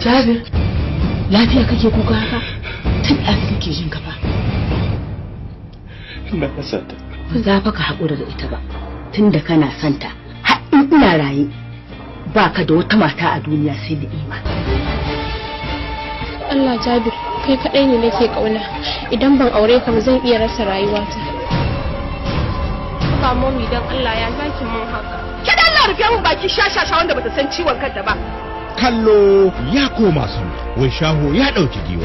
Jabir, lafiya kake kuka haka? Tun ɗazu kake jin kafa. Na kasa ta. Ba za fa ka haƙura da ita ba. Tun da kana santa, har in ina raye, ba ka da wata mata a duniya sai da ima. Allah Jabir, kai kaɗai ne nake ƙauna. Idan ban aure ka ba zan iya rasa rayuwata. Ba momi dan Allah ya zaki mun haka. Ke da Allah rufe mun baki shashasha wanda bata san ciwon kanta ba. kallo ya koma sama wai shaho ya ɗauki giwa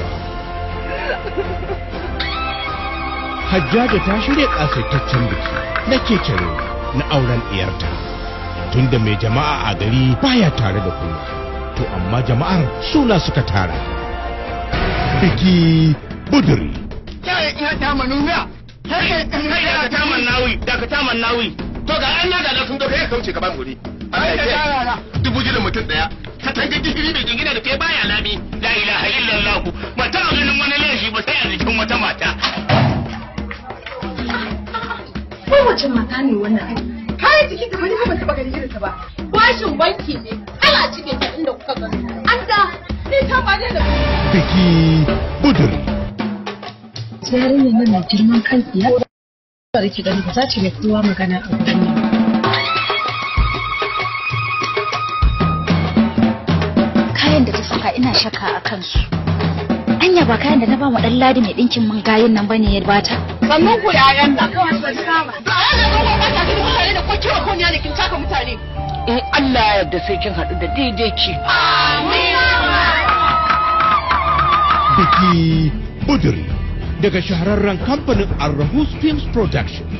hajjaja ta shirya ƙasaitaccen biki na kekere na auren ɗiyarta tunda mai jama'a a gari baya tare da kowa to amma jama'ar suna suka tara biki buduri Kai ina ta manumiya. Kai ina ta mannawi, daga ta mannawi. To ga an yaga da sun doka ya kauce gaban guri. Ai da yara. Dubu jirin mutum daya. Ka tanga gishiri da gingina da kai baya lami. La ilaha illallah. Mata a ganin wani laifi ba sai a jikin wata mata. Kowace mata ne wannan. Kayan jiki ta bani ba taɓa ganin irin ta ba. Bashin banki ne. Ana cike ta inda kuka gani. An da ni ta ba da biki buduri yarinyar nan mai girman kan tsiya ba da ki gani ba za ta mai kowa magana a wurin nan kayan da ta saka ina shakka a kansu anya ba kayan da na ba mu dan ladi mai dinkin man gayin nan bane ya bata Sannan ku yayan da. Kawai ba ta ba. Ba a da kowa ba ta cikin mutane da kwacewa ko ne kin taka mutane. In Allah ya yarda sai kin haɗu da daidai ki. biki buduri daga shahararren kamfanin Arrahus Films Productions.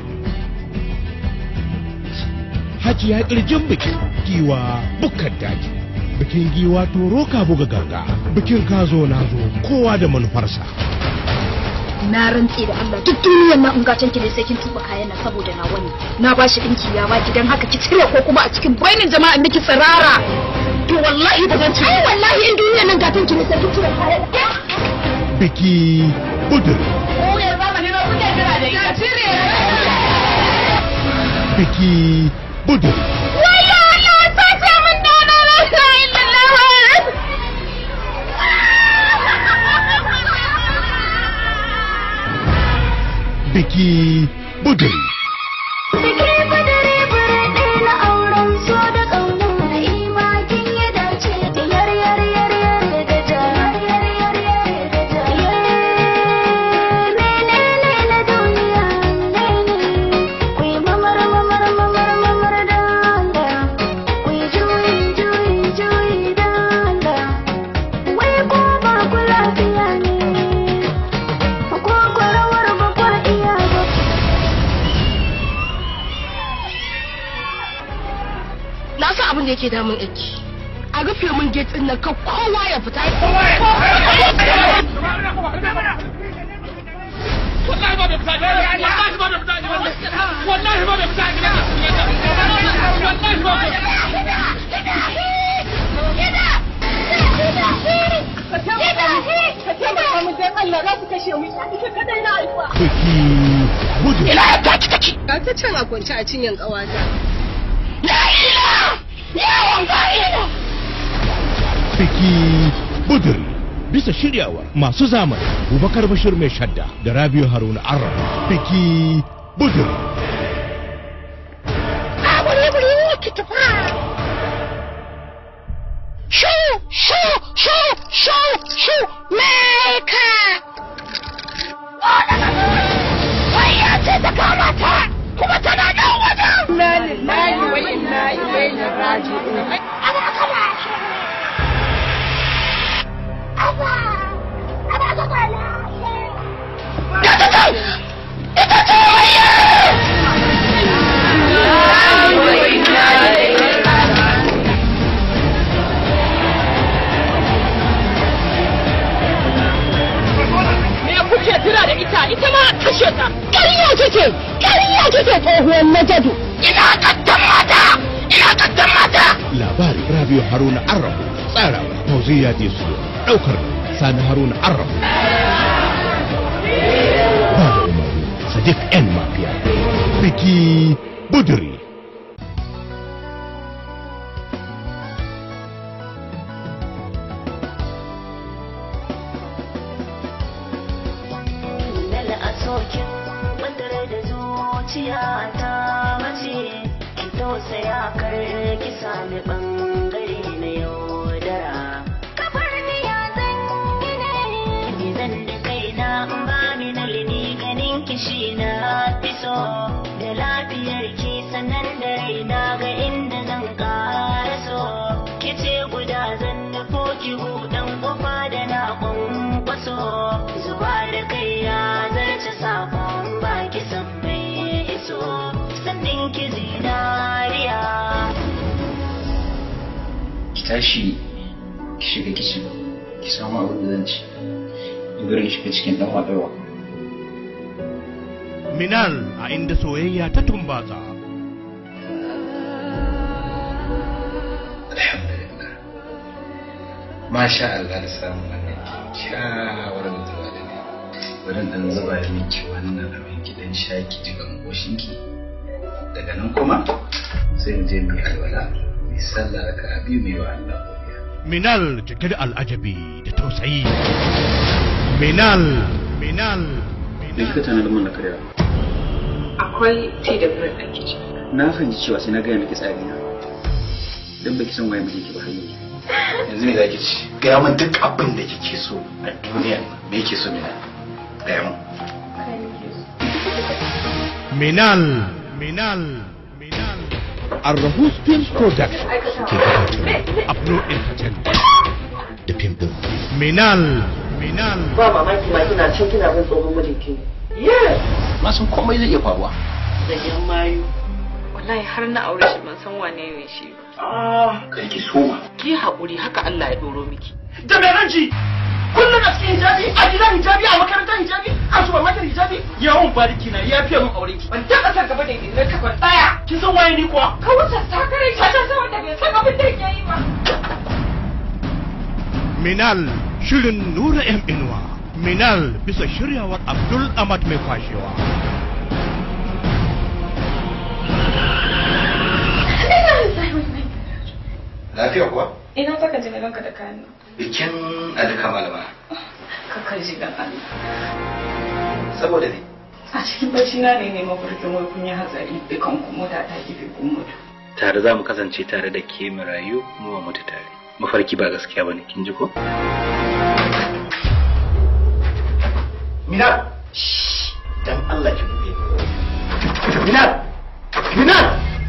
Hajiya kirjin bikin giwa bukar daji. Bikin giwa toro ka buga ganga. Bikin ka zo na zo kowa da manufarsa. na rantse da Allah duk duniyar nan in ga tanki ne sai kin tuba kayan nan saboda na wani na ba shi dinki ya baki dan haka ki cire ko kuma a cikin bainin jama'a miki tsirara to wallahi ba zan cire ai wallahi in duniyar nan ga tanki ne sai kin cire kayan Biki buduri. Kuyar zama ne ba kuke jira da ita. Cire. Biki buduri. Waya Allah ta ce min dana la ilaha illallah. Biki buduri. Biki badare bare na auren so da kauna imakin ya dace yar yar yar yar da ja yar yar yar da ja ne ne ne na duniya ne ne kuyi mamar mamar mamar mamar da da kuyi juyi juyi juyi da da wai ko ba ku lafiya ne ko kwarawar ba kwa iya ba Na san abin da yake damun aiki. A rufe mun gate din nan kan kowa ya fita. Wallahi ba da fita. Wallahi ba da fita. Wallahi ba da fita. Wallahi ba da Ka taimaka min dan Allah za su kashe mu. Ita kadai na haifa. Biki buduri. Ina ya taci take. Ga ta can a kwance a cinyan ƙawata. Ya ila! Ya wanga ila! Biki buduri. Bisa shiryawar masu zamani Bubakar Bashir mai shadda da Rabiu Haruna Arra. Biki buduri. Shoo! Shoo! Shoo! Shoo! Shoo! Meka! Wai ya ce ta kama ta! Kuma tana nan wajen! Inna lillahi wa inna ilaihi raji'un. Ana kama shi! Aba! Aba ka kwana! Ya ta ce! Ita ce waye! Me kuke tuna da ita? Ita ma a kashe ta. Ƙarya kike! Ƙarya kike tsohuwar najadu. Ina kattan mata! Ina kattan mata! Labari Rabiu Haruna Arra. Tsarawa Fauziya Desu. Ɗaukar Sani Haruna Arra. Ba da umaru Sadiq N Mafiya. Biki buduri. zuciya ta mace ki tausaya kar ki sami bangare na yaudara kafar ni ya zan yi ne ni zan da kaina in ba mi na lini ganin kishi na fi so da lafiyar ki sanan da raina ga inda zan ƙara so ki ce guda zan nufo ki hudan kofa da na kwankwaso zuwa da kai ya zarce sakon baki san bai iso sannin ki zinariya ki tashi ki shiga kicin ki samu abin da zan ci in bari ki shiga cikin dan wadarwa Minal a inda soyayya ta tumbatsa. alhamdulillah masha Allah da samun wannan kyakkyawar mutuwa da ne bari dan zuba miki wannan abin ki dan sha ki ji gangoshin ki daga nan kuma sai mu je mu yi alwala mu yi sallah raka'a biyu mu yi wa Allah godiya Minal cike da al'ajabi da tausayi. Minal, Minal, me kika tana da mun na karya Akwai tea da bread a kitchen. na fahimci cewa sai na gaya miki tsari na dan baki san waye miki ba hayya yanzu ne zaki ci gaya min duk abin da kike so a duniya me yake so mina gaya min Minal, Minal, Minal. Arrahus Films Production ke gabatar Abno Entertainment da fim ɗin. Minal, Minal. ba mamaki ma kina can kina bin tsohon mijinki na san komai zai iya faruwa da yan mayu Wallahi har na aure shi ban san wane ne shi ba. ah kai ki soma ki haƙuri haka Allah ya ɗoro miki da mai ranci kullum a cikin hijabi a gidan hijabi a makarantar hijabi a supermarket hijabi yawon bariki na ya fiye min aure ki ban taɓa san gaba da idan ka ban tsaya kin san waye ni kuwa ka wuce sakarai ta ta wanda bai san abin da yake yi ba Minal, shirin Nura M Inuwa. Minal bisa shiryawar Abdul Ahmad mai kwashewa. lafiya kuwa Ina saka ji na ganka da kayan nan. bikin alika malama Kakar ji dan Allah. saboda ne A cikin bacci na ne ne mafarkin wai kun yi hatsari dukan ku mota ta kife kun mutu. tare za mu kasance tare da ke mu rayu mu wa mutu tare mafarki ba gaskiya bane kin ji ko Minal dan Allah ki buɗe Minal Minal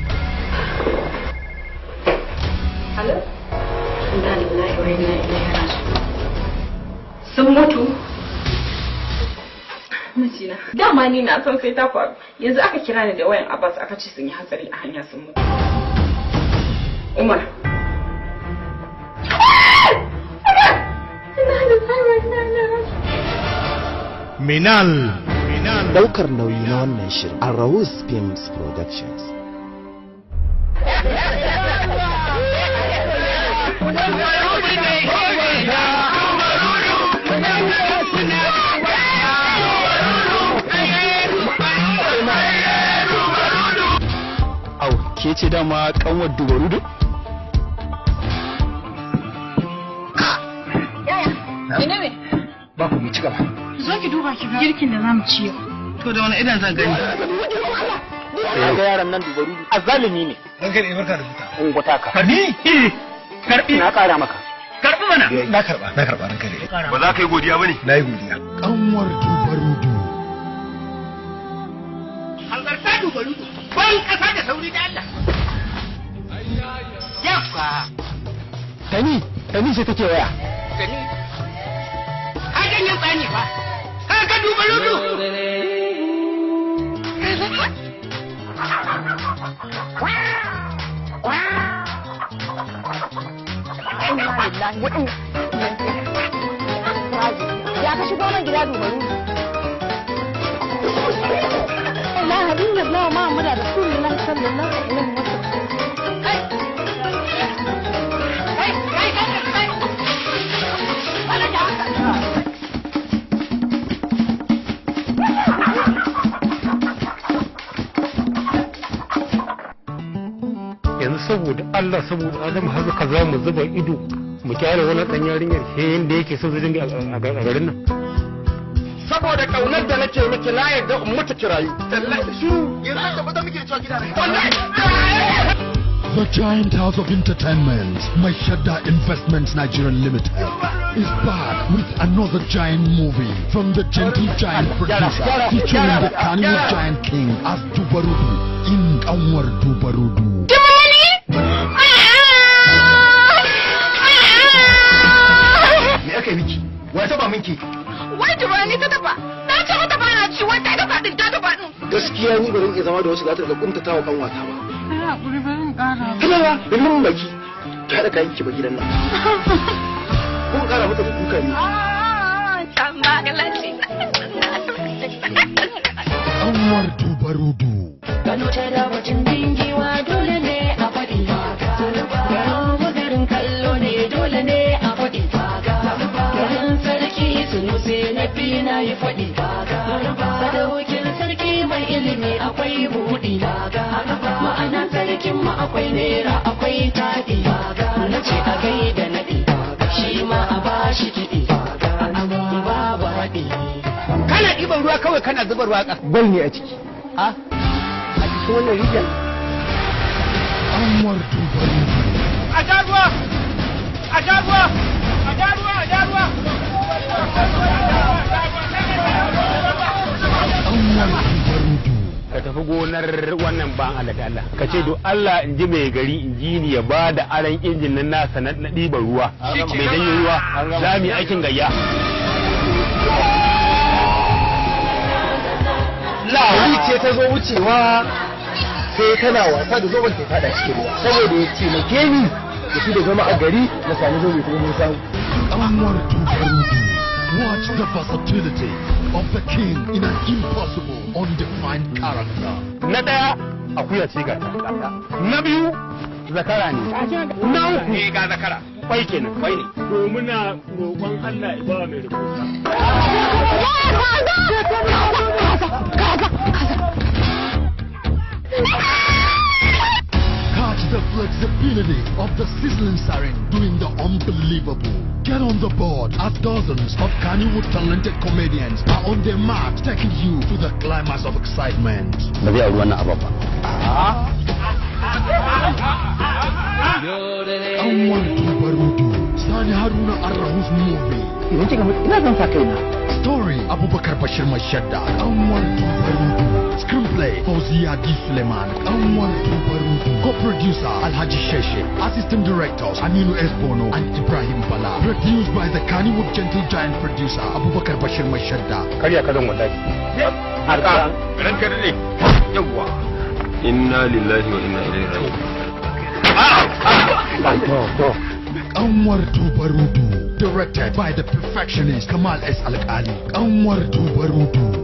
Alo? Inna lillahi wa inna ilaihi raji'un. Sun mutu? Mijina. Dama ni na san sai ta faru. Yanzu aka kira ni da wayan Abbas aka ce sun yi hatsari a hanya sun mutu. Umar. Inna lillahi wa inna ilaihi raji'un. Minal, Minal. Daukar nauyi na wannan shirin a Rahus Films Productions. Au, ke ce dama kanwar dubarudu? Ina me? Ba ku ci gaba. Zo ki duba ki ga girkin da zamu ci yau. To da wani idan zan gani. Ga yaran nan dubaru azalimi ne. Ranka ne barka da fita. Ungwata ka. Karbi? Karbi. Na kara maka. Karbi mana. Na karba, na karba ranka ne. ba za ka yi godiya ba ne Na yi godiya. Kanwar dubarudu. hanzarta dubarudu ban kasa da sauri da Allah yawa Tani, Tani ce take waya. gani ka ganyen tsani fa ka ga dubarudu Ya ka shigo nan gida dubaru. La hadin da Allah ma mu da Rasulullah sallallahu alaihi wasallam. yanzu saboda Allah saboda Adam haka ka za mu zuba ido mu kyale wani dan yarinyar sai yanda yake so zai dinga a garin nan saboda kaunar da nake miki na yarda in mutu kirayu wallahi shiru yanzu haka ba za muke cewa gida da wallahi The giant house of entertainment, Maishada Investments Nigeria Limited, is back with another giant movie from the gentle giant producer featuring the Kanyewood giant king as Dubarudu in Anwar Dubarudu. me aka yi miki wa taba minki Wai tuba ni ta dafa. Na ce mata ba na ci wai ta dafa din ta dafa din. gaskiya ni bari iya zama da wasu za ta rika kuntata wa kanwata ba Ai hakuri ba zan kara. kana ba da mun baki ki hada kayan ki ba gidan nan ko kara mata da kuka ne Can ba galaci. Anwar Dubarudu. Kano ta da mutum dingiwa dole ne a faɗi haka. Garin garin kallo ne dole ne a faɗi haka. Garin sarki sunuse na fi na yi faɗi haka. Sadaukin sarki mai ilimi akwai buɗi haka. Ma'ana sarkin mu akwai nera akwai taɗi haka. Na ce a gaida naɗi shi ma a bashi kiɗi. Babu haɗi. kana ɗiban ruwa kawai kana zuba ruwa ƙasa bal ne a ciki a a cikin wannan rijiyar Anwar Dubarudu. a ja ruwa a ja ruwa a ja ruwa a ja ruwa Anwar Dubarudu. ka tafi gonar wannan ban Allah da Allah ka ce do Allah in ji mai gari in ji ni ya ba da aran injin nan nasa na na ɗiban ruwa mai danyen ruwa za mu yi aikin gayya lahuri ce ta zo wucewa sai tana wasa da zoben ta fada cikin ruwa saboda ya ce na ni da shi da zama a gari na sami zobe kuma mun samu Anwar Dubarudu. Watch the versatility of the king in an impossible, undefined character. na ɗaya akuya ce ga ta na biyu zakara ne na uku eh ga zakara kwai kenan kwai ne to muna roƙon Allah ya ba mai rubuta Catch the flexibility of the sizzling siren doing the unbelievable. Get on the board as dozens of Kannywood talented comedians are on their mark, taking you to the climax of excitement. ba zai auri wannan abin ba Anwar Dubarudu, Sani Haruna Arrahus movie. idan kika mutu ina zan sa kaina Story Abubakar Bashir Mashadda, Anwar Dubarudu. Screenplay Fauziya D. Suleiman, Anwar Dubarudu. Co-producer Alhaji Sheshe. Assistant directors Aminu S. Bono and Ibrahim Bala. Produced by the Kannywood Gentle Giant producer Abubakar Bashir Mashadda. karya ka zan wallahi haka ranka dade yawwa inna lillahi wa inna ilaihi raji'un Anwar Dubarudu. Directed by the perfectionist Kamal S. Al-Ali. Anwar Dubarudu.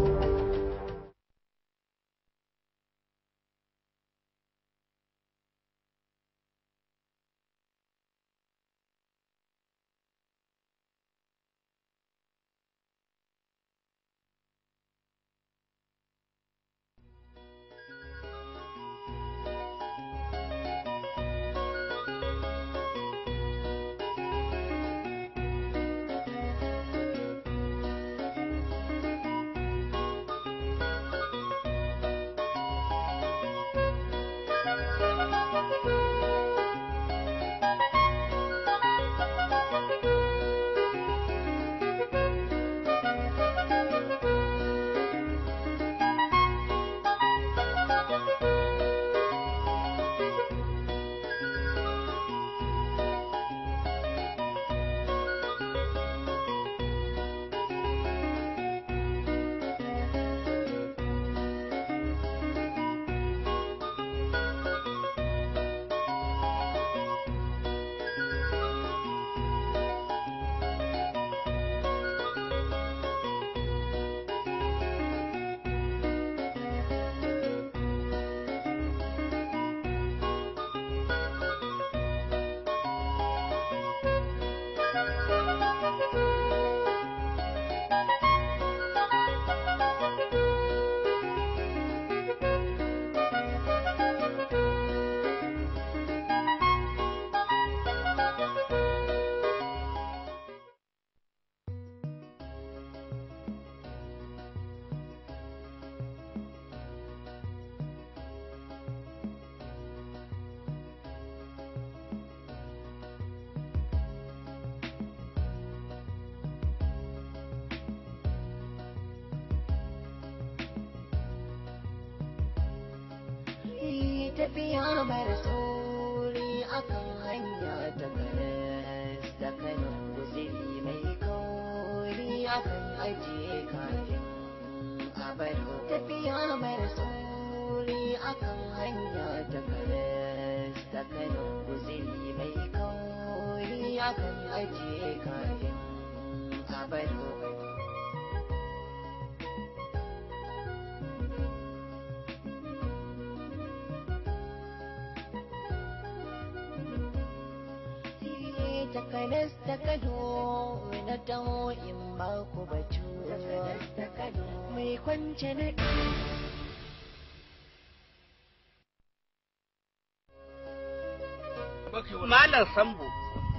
tafiya mara sauri akan hanya ta karas da kano guziri mai kauri akan ajiye kafin a baro tafiya mara sauri akan hanya ta karas da kano guziri mai kauri akan ajiye kafin a baro takanas ta kano na taho in ba ku batu mai kwance na Malam Sambo.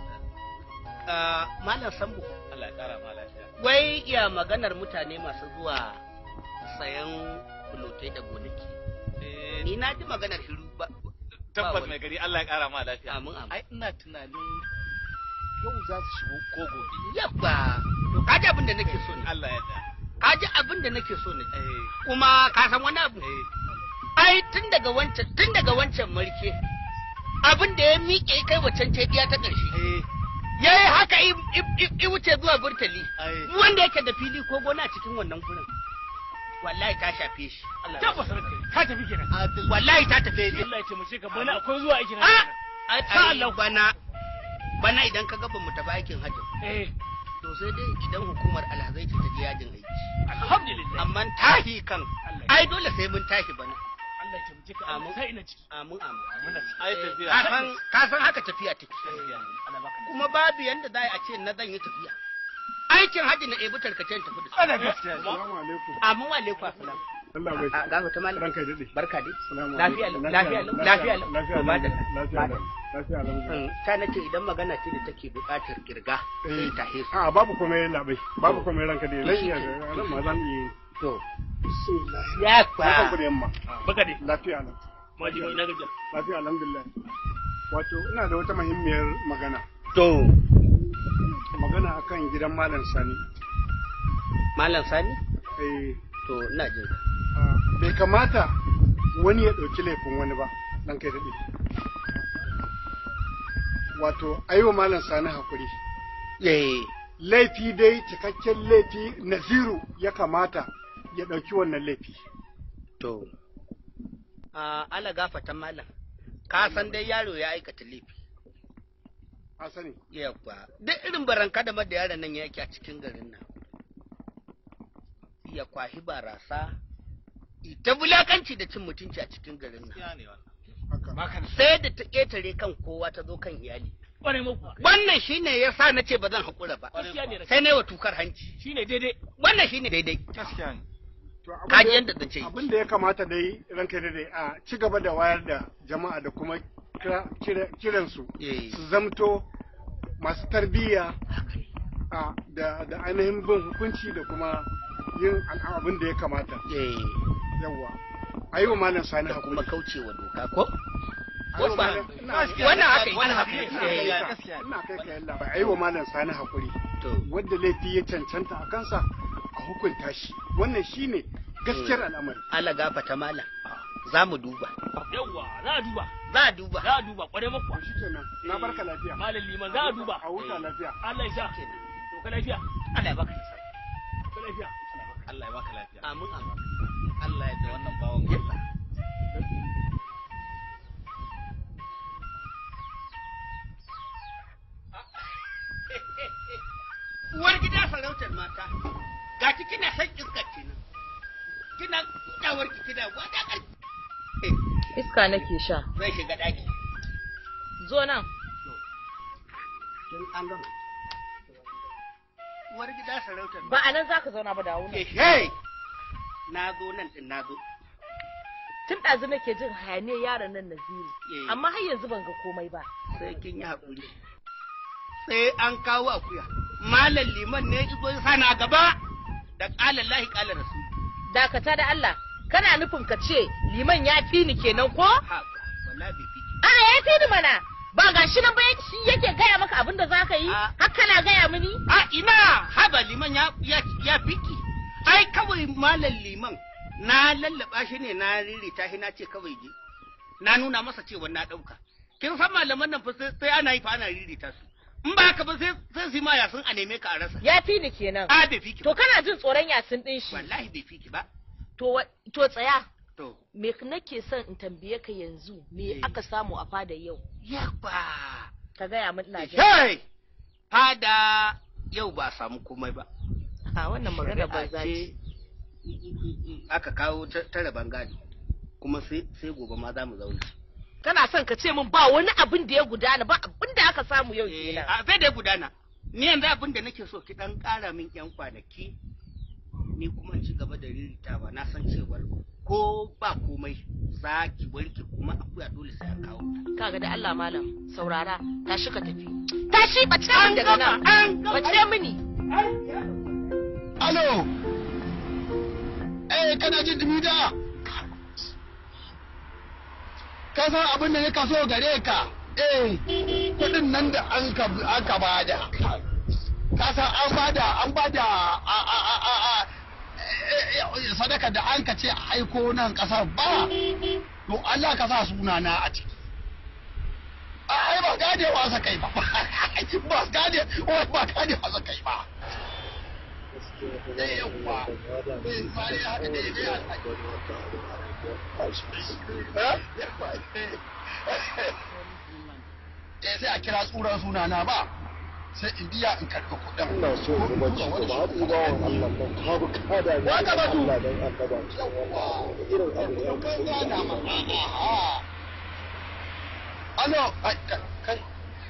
Malam Sambo. Allah ya kara ma lafiya. Wai iya maganar mutane masu zuwa sayan kulotai da gonaki. Ni na ji maganar shiru ba. Tabbas mai gari Allah ya kara ma lafiya. Amin amin. Ai ina tunanin yau za su shigo ko gobe. Yabba. To kaji abin da nake so ne. Allah ya da. Kaji abin da nake so ne. Kuma ka san wani abu. Ai tun daga wancan tun daga wancan marke. Abin da ya miƙe kai wacan teɗiya ta ƙarshe. Ya yi haka i wuce zuwa burtali. Wanda yake da fili ko gona a cikin wannan gurin. Wallahi ta shafe shi. Tabbas ranka ka tafi kenan. Wallahi ta tafe shi. Allah ya ce mu ce ka bana akwai zuwa aikin Ah! hajji. Ai Allah bana bana idan ka ga mu tafi aikin hajji. Eh. To sai dai idan hukumar alhazai ce ta je yajin aiki. Alhamdulillah. Amma tahi kan ai dole sai mun tashi bana. Allah ya ce mu ce ka amin sai ina ciki. Amin amin. Ai tafiya. Ka san ka san haka tafiya take. Kuma babu yanda za a ce na zan yi tafiya. Aikin hajji na ebi tarkacen tafi da su. Ana gaskiya. Assalamu alaikum. Amin wa alaikum assalam. Allah bai. A gafa ta malam. Ranka dade. Barka dai. Assalamu Lafiya alaikum. lafiya lafiya Lafiya Ba da lafiya lafiya lafiya. ta nace idan magana ce da take buƙatar kirga sai ta hesu. A babu komai labai. Babu komai ranka dade. Lafiya. Lafiya ran ma zan yi. To. Ya kwa. Barkan ku da yamma. Baka dai. Lafiya nan. Maji mai na gajiya. Lafiya alhamdulillah. Wato ina da wata muhimmiyar magana. To. Magana akan gidan Malam Sani. Malam Sani? Eh. To ina jin ka. Bai kamata wani ya ɗauki laifin wani ba, ɗan kai daɗe. Wato, aiwa Malam Sani hakuri. Laifi dai cikakken laifi Naziru ya kamata ya ɗauki wannan laifi. To. A ala gafata malam. Ka san dai yaro ya aikata laifi. A sani. Yawwa. Duk irin baranka da da yaron nan yake a cikin garin nan. Ya kwahi barasa. Ita bulakanci da cin mutunci a cikin garin nan. Sai da ta ƙetare kan kowa ta zo kan iyali. Ƙwarai muku. Wannan shine ya sa na ce ba zan haƙura ba. Gaskiya ne. Sai na yi wa tukar hanci. Shine daidai. Wannan shine daidai. Gaskiya ne. Kaji yadda zan ce. Abin da ya kamata dai ranka da dai a ci gaba da wayar da jama'a da kuma kira- kira- kiransu su zamto masu tarbiyya a da da ainihin bin hukunci da kuma yin al'a- abin da ya kamata. Yawwa. A yi wa malam sani hakuri. kuma kaucewa doka ko? A yi wa Ba- malam- Wannan haka yi. Ina Ina kai haka ka yi. yalla. Ina kai ka yalla. A yi wa malam sani hakuri. Wadda laifi ya cancanta a kansa a hukunta shi. Wannan shine gaskiyar al'amari. Allah gafata malam. Za mu duba. Yawwa, za a duba. Za a duba. Za a duba, ƙwarai muku. Shikenan. Na barka lafiya. Malam liman za a duba. A huta lafiya. Allah ya sa. To ka lafiya. Allah ya baka nasara. Ka lafiya. Allah ya baka lafiya. Amin amin. Allah ya da wannan bawan Allah. Uwar gida sarautar mata. Ga ki kina san iska kenan. Kina kudawar ki kina gwada ƙarfi. Iska nake sha. Zai shiga ɗaki. Zo nan. Tun an gama. Uwar gida sarautar Ba a nan za ka zauna ba da wuna. Hey! Na zo nan din na zo. Tun ɗazu nake jin hayaniyar yaron nan Naziru. Amma har yanzu ban ga komai ba. Sai kin yi haƙuri. Sai an kawo akuya. Malam liman ne izo ya sani a gaba. Da ƙala lahi ƙala rasu. Dakata da Allah. Kana nufin ka ce liman ya fi ni kenan ko? Wallahi bai fi. A ya fi ni mana. Ba ga shi nan ba shi yake gaya maka abin da za ka yi? Har kana gaya mini? A ina haba liman ya ya ya fiki. Ai kawai malam liman na lallaba shi ne na ririta shi na ce kawai je. na nuna masa cewa na ɗauka kin san malaman nan fa sai sai ana yi fa ana ririta su in ba haka ba sai sai su ma yasun a neme ka a rasa Ya fi ni kenan. a bai fi ki To kana jin tsoron yasin din shi. wallahi bai fi ki ba To wa- to tsaya. to Me nake son in tambaye ka yanzu me aka samu a fada yau? Yabba. Ka gaya min ina jin. Hey! Fada yau ba a samu komai ba. A wannan magana ba za ce aka kawo ta ta rabon gado kuma sai sai gobe ma za mu zauna. Kana son ka ce min ba wani abin da ya gudana ba abin da aka samu yau kenan. A sai da gudana. Ni yanzu abin da nake so ki dan ƙara min yan kwanaki ni kuma in ci gaba da riritawa na san cewar ko ba komai za ki warke kuma akuya dole sai an kawo ta. Kaga da Allah malam saurara tashi ka tafi. Tashi bace min daga nan. Bace mini. Alo! Eh, kana jin dumi da? Ka san abin da ya kaso gare ka? Eh, kudin nan da an ka aka bada. Ka san an bada, an bada a a a a a eh, eh, sadaka da an ka ce a aiko nan kasar ba. To Allah ka sa sunana a ciki. Ai ba gadewa sa kai ba. Ba gade, ba gadewa sa kai ba. yawwa bin fare haka da ya Eh sai a kira tsuran sunana ba sai in biya in karɓi kuɗin. Ina so in ba ci ba haɗu ba wa Allah nan ka bu kada ne. Waka ba tu. Irin abu ya kai da ma. Alo, ai kai.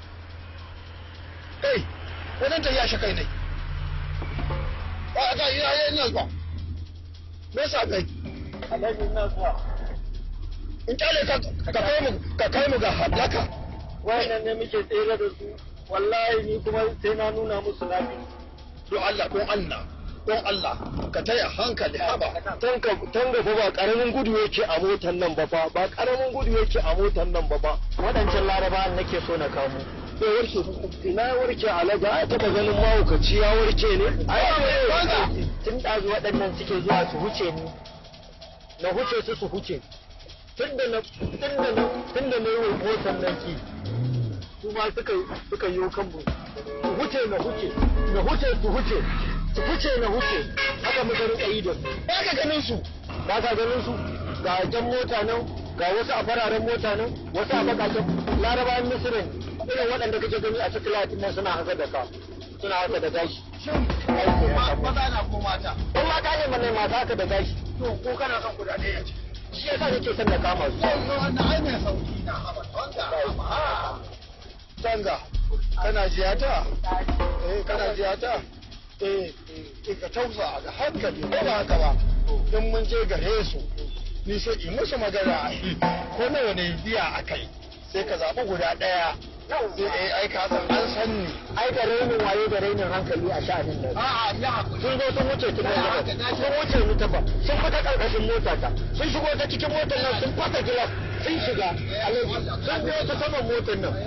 Kai, wannan ta ya shi kai ne. ba ga ina yin nan ba me yasa kai alhaji ina zuwa in kyale ka ka kai mu ka kai mu ga halaka wayannan ne muke tsere da su wallahi ni kuma sai na nuna musu nafi don Allah don Allah don Allah ka taya hankali haba tanka tanga fa ba karamin gudu yake a motan nan ba fa ba karamin gudu yake a motan nan ba fa wadancan laraba nake so na kamo bai warke ina warke alaga ai taba ganin mahaukaci ya warke ne ai tun ɗazu waɗannan suke zuwa su huce ni na huce su su huce tun da na tun da na tun da na yi wa motan nan ki su ma suka suka yi kan mu su huce na huce na huce su huce su huce na huce haka muka rika yi da su ba ka ganin su ba ka ganin su ga jan mota nan ga wasu a fararen mota nan wasu a bakaken larabawan misirin irin waɗanda kake gani a cikin latin nan suna haka da ka suna haka da gashi maza na ko mata in mata ne mana mata haka da gashi to ko kana son guda ɗaya ce shi yasa nake son na kama su wannan ai mai sauki na haba tonga tonga kana jiyata eh kana jiyata eh ka tausa da hankali ko ba haka ba in mun je gare su ni sai in musu magana ko nawa ne biya a kai sai ka zaɓi guda ɗaya sai eh ai ka san an san ni ai da rainin waye da rainin hankali a sha'anin nan a'a ya sun zo sun wuce tun da sun wuce ni ta ba sun fita karkashin mota ta sun shigo ta cikin motar nan sun fata gilas sun shiga alaji sun biyo ta saman motar nan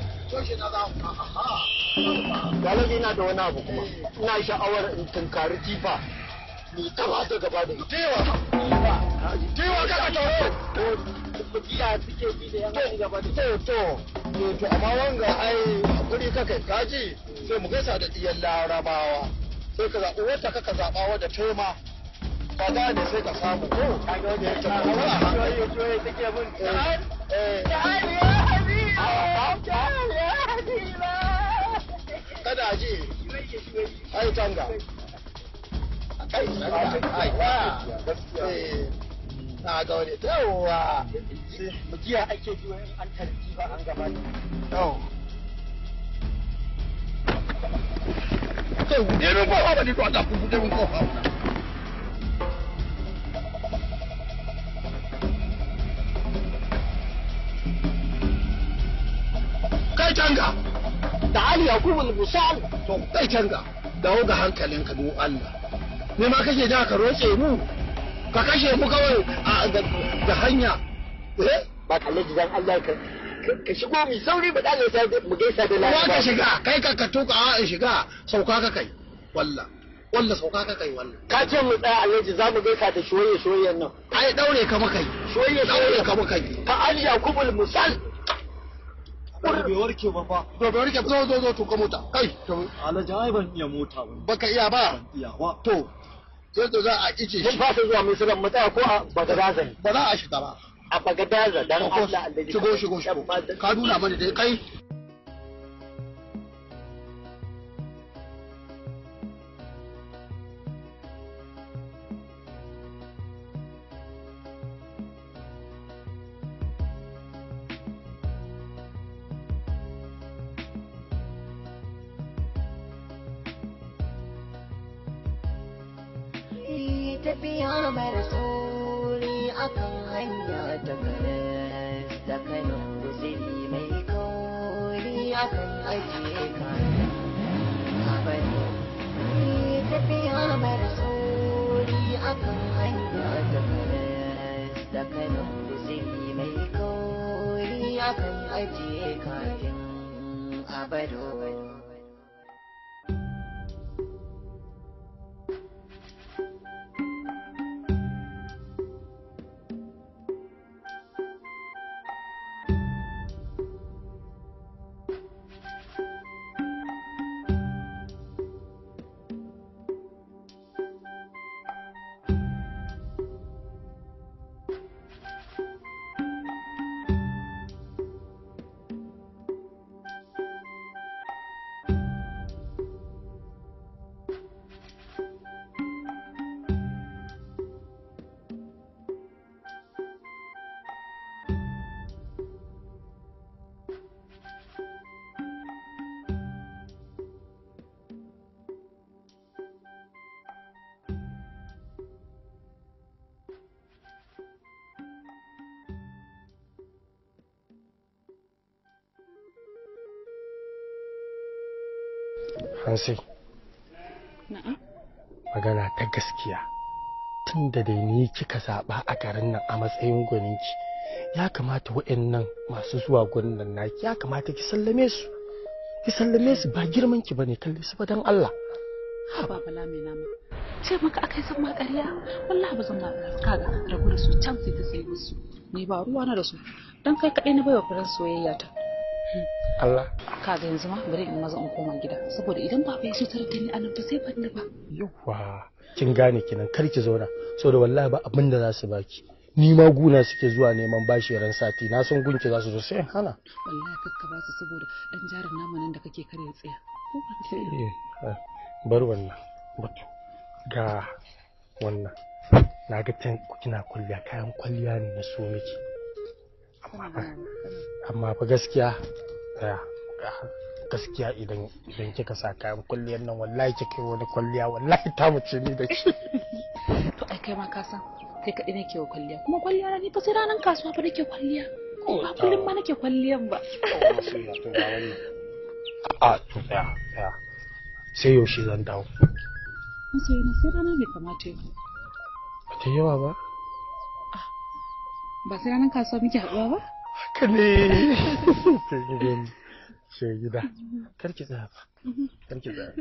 Galaji na da wani abu kuma ina sha'awar in tunkari tifa ni ta ba ta gaba da ita Tewa! Tewa kaka tauro! Iya suke bi da yan gaba da To, to, to, amma wanga ai hakuri kaka kaji sai mu gaisa da diyan larabawa. Sai ka zaɓi wata kaka zaɓa wadda tema. Ka gane sai ka samu ko? Ka ga wanda ya ce ba wala hankali. Joye suke mun Eh, kada ji. Ai tanga. Ai tanga. Ai wa. Eh, na ga wani yawa. Jiya ake ji wani an tarji ba an gaba da. Yau. Kai buɗe min kofa ba ni to Allah ku buɗe min kofa. Kai tanga. Da Ali Yakubu Musal. To kai tanga. Dawo ga hankalinka don Allah. Ne ma kake da ka roƙe mu. Ka kashe mu kawai a ga hanya. Eh? Ba kalle dan Allah ka ka shigo mi sauri ba dale sai mu gaisa da Kowa ka shiga, kai ka ka tuka a in shiga, sauka ka kai. Walla. Walla sauka ka kai wannan. Ka ce mu tsaya Alhaji za mu gaisa da shoye shoyen nan. Ai daure ka makai. soyayya soyayya kama kai ta aliya kubul musal bai warke ba fa to bai warke zo zo zo to ka mota kai to alhaji ai ban iya mota ba baka iya ba iya ba to sai to za a ice mun fasa zuwa misira mu tsaya ko a bagadaza ne ba za a shiga ba a bagadaza dan Allah Allah shigo shigo shigo ka nuna mana dai kai tafiya mara sauri akan hanya ta karas da kano guziri mai kauri akan ajiye kayan abadi tafiya mara sauri akan hanya ta karas da kano guziri mai kauri akan ajiye kayan abado Hansi, magana ta gaskiya tun da dai ni kika zaɓa a garin nan a matsayin gwaninki ya kamata waɗannan masu zuwa gurin nan naki ya kamata ki sallame su ki sallame su ba girman ki bane kalli su dan Allah ha ba bala mai nama ce maka akai san ma ƙarya wallahi ba zan ma kaga rabu da su can sai ta sai musu ni ba ruwa na da su dan kai kaɗai na baiwa furen soyayya ta Allah kaga yanzu ma bari in maza in koma gida saboda idan ba bai sutar da ni anan ba sai ban ba yawa kin gane kinan kar ki zauna saboda wallahi ba abin da za su baki ni ma guna suke zuwa neman bashi ran sati na san gunki za su zo sai hana wallahi kakka ba su saboda dan jarin namanin da kake kare tsaya bar wannan batu ga wannan na ga can kina kwalliya kayan kwalliya ne na so miki amma fa gaskiya gaskiya idan idan kika sa kayan kwalliyar nan wallahi kika yi wani kwalliya wallahi ta mace ni da ki to ai kai ma ka san kai kaɗai nake wa kwalliya kuma kwalliya na ni fa sai ranar kasuwa fa nake kwalliya ba kullum ma nake kwalliyan ba a to tsaya tsaya sai yaushe zan dawo masoyi na sai rana bai kamata yi ba ta yawa ba ba sai ranar kasuwa muke haɗuwa ba haka ne sai gidan sai gida kar ki tsaya ba kar ki tsaya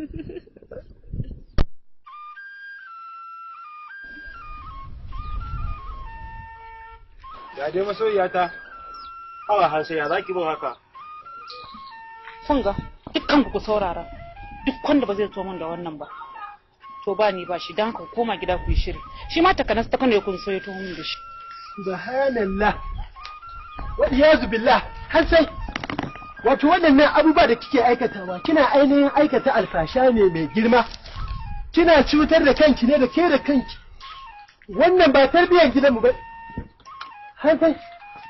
Ya dai masoyiyata. Hawa hansa ya zaki bin haka. Kun ga dukkan ku saurara. Duk wanda ba zai zo min da wannan ba. To ba ni ba shi dan ka koma gida ku yi shiri. Shi ma takanas ta kano kun so ya to min da shi. Subhanallah. Wa iyazu billah. Har sai wato waɗannan abubuwa da kike aikatawa kina ainihin aikata alfasha ne mai girma. Kina cutar da kanki ne da ke da kanki. Wannan ba tarbiyyar gidanmu ba. Har sai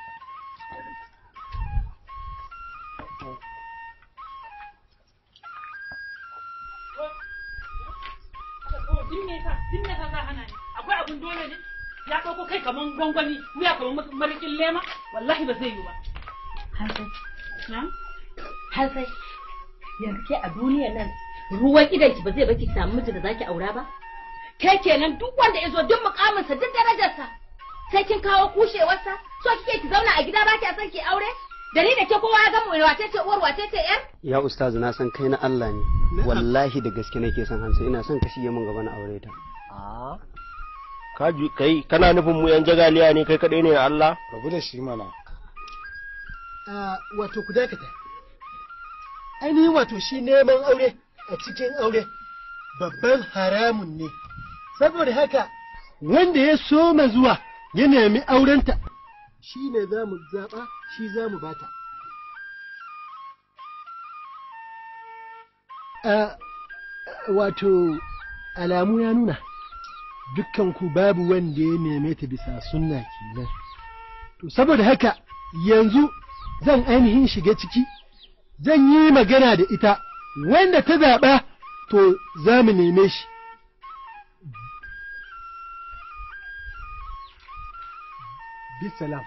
akwai abun dole ne ya ɗauko kai kaman gwangwani wuya kaman marikin lema wallahi ba zai yi ba Hansai. Hansai. Yanzu ke a duniyar nan ruwan idan ki ba zai baki samu miji da zaki aura ba? Ke kenan duk wanda ya zo duk mukaminsa duk darajarsa sai kin kawo kushewarsa so kike ki zauna a gida ba kya son ki aure? Da ni da ke kowa ya gamu wace ce uwar wace ce yar? Ya ustazu na san kai na Allah ne. Wallahi da gaske nake son Hansa ina son ka shige min gaba na aure ta. ka ju kai kana nufin mu yan jagaliya ne kai kadai ne na Allah rabu da shi mana wato ku dakata ainihin wato shi neman aure a cikin aure babban haramun ne saboda haka wanda ya soma zuwa ya nemi aurenta shi ne za mu zaɓa shi za mu bata wato alamu ya nuna dukkanku babu wanda ya neme ta bisa sunna kenan to saboda haka yanzu zan ainihin shiga ciki zan yi magana da ita wanda ta zaɓa to za mu neme shi bisalam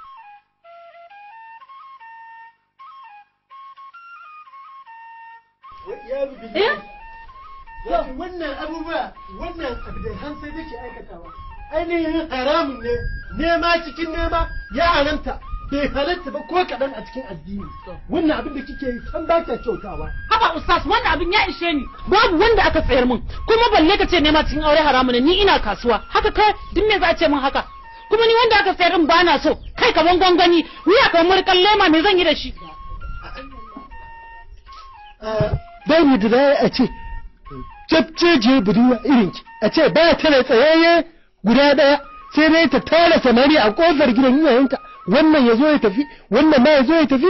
Wato wannan abubuwa wannan abu da hansa nake aikatawa ainihin haramun ne nema cikin nema ya haramta bai halatta ba ko kaɗan a cikin addini wannan abin da kike yi san ba ta kyautawa haba ustaz wannan abin ya ishe ni babu wanda aka tsayar min kuma balle ka ce nema cikin aure haramun ne ni ina kasuwa haka kai duk me za a ce min haka kuma ni wanda aka tsayar min ba na so kai kaman gwangwani wuya kamar murkan lema me zan yi da shi babu da za a ce jabjeje budurwa irinki a ce ba ta da tsayayye guda ɗaya sai dai ta tara samari a ƙofar gidan iyayenta wannan ya zo ya tafi wannan ma ya zo ya tafi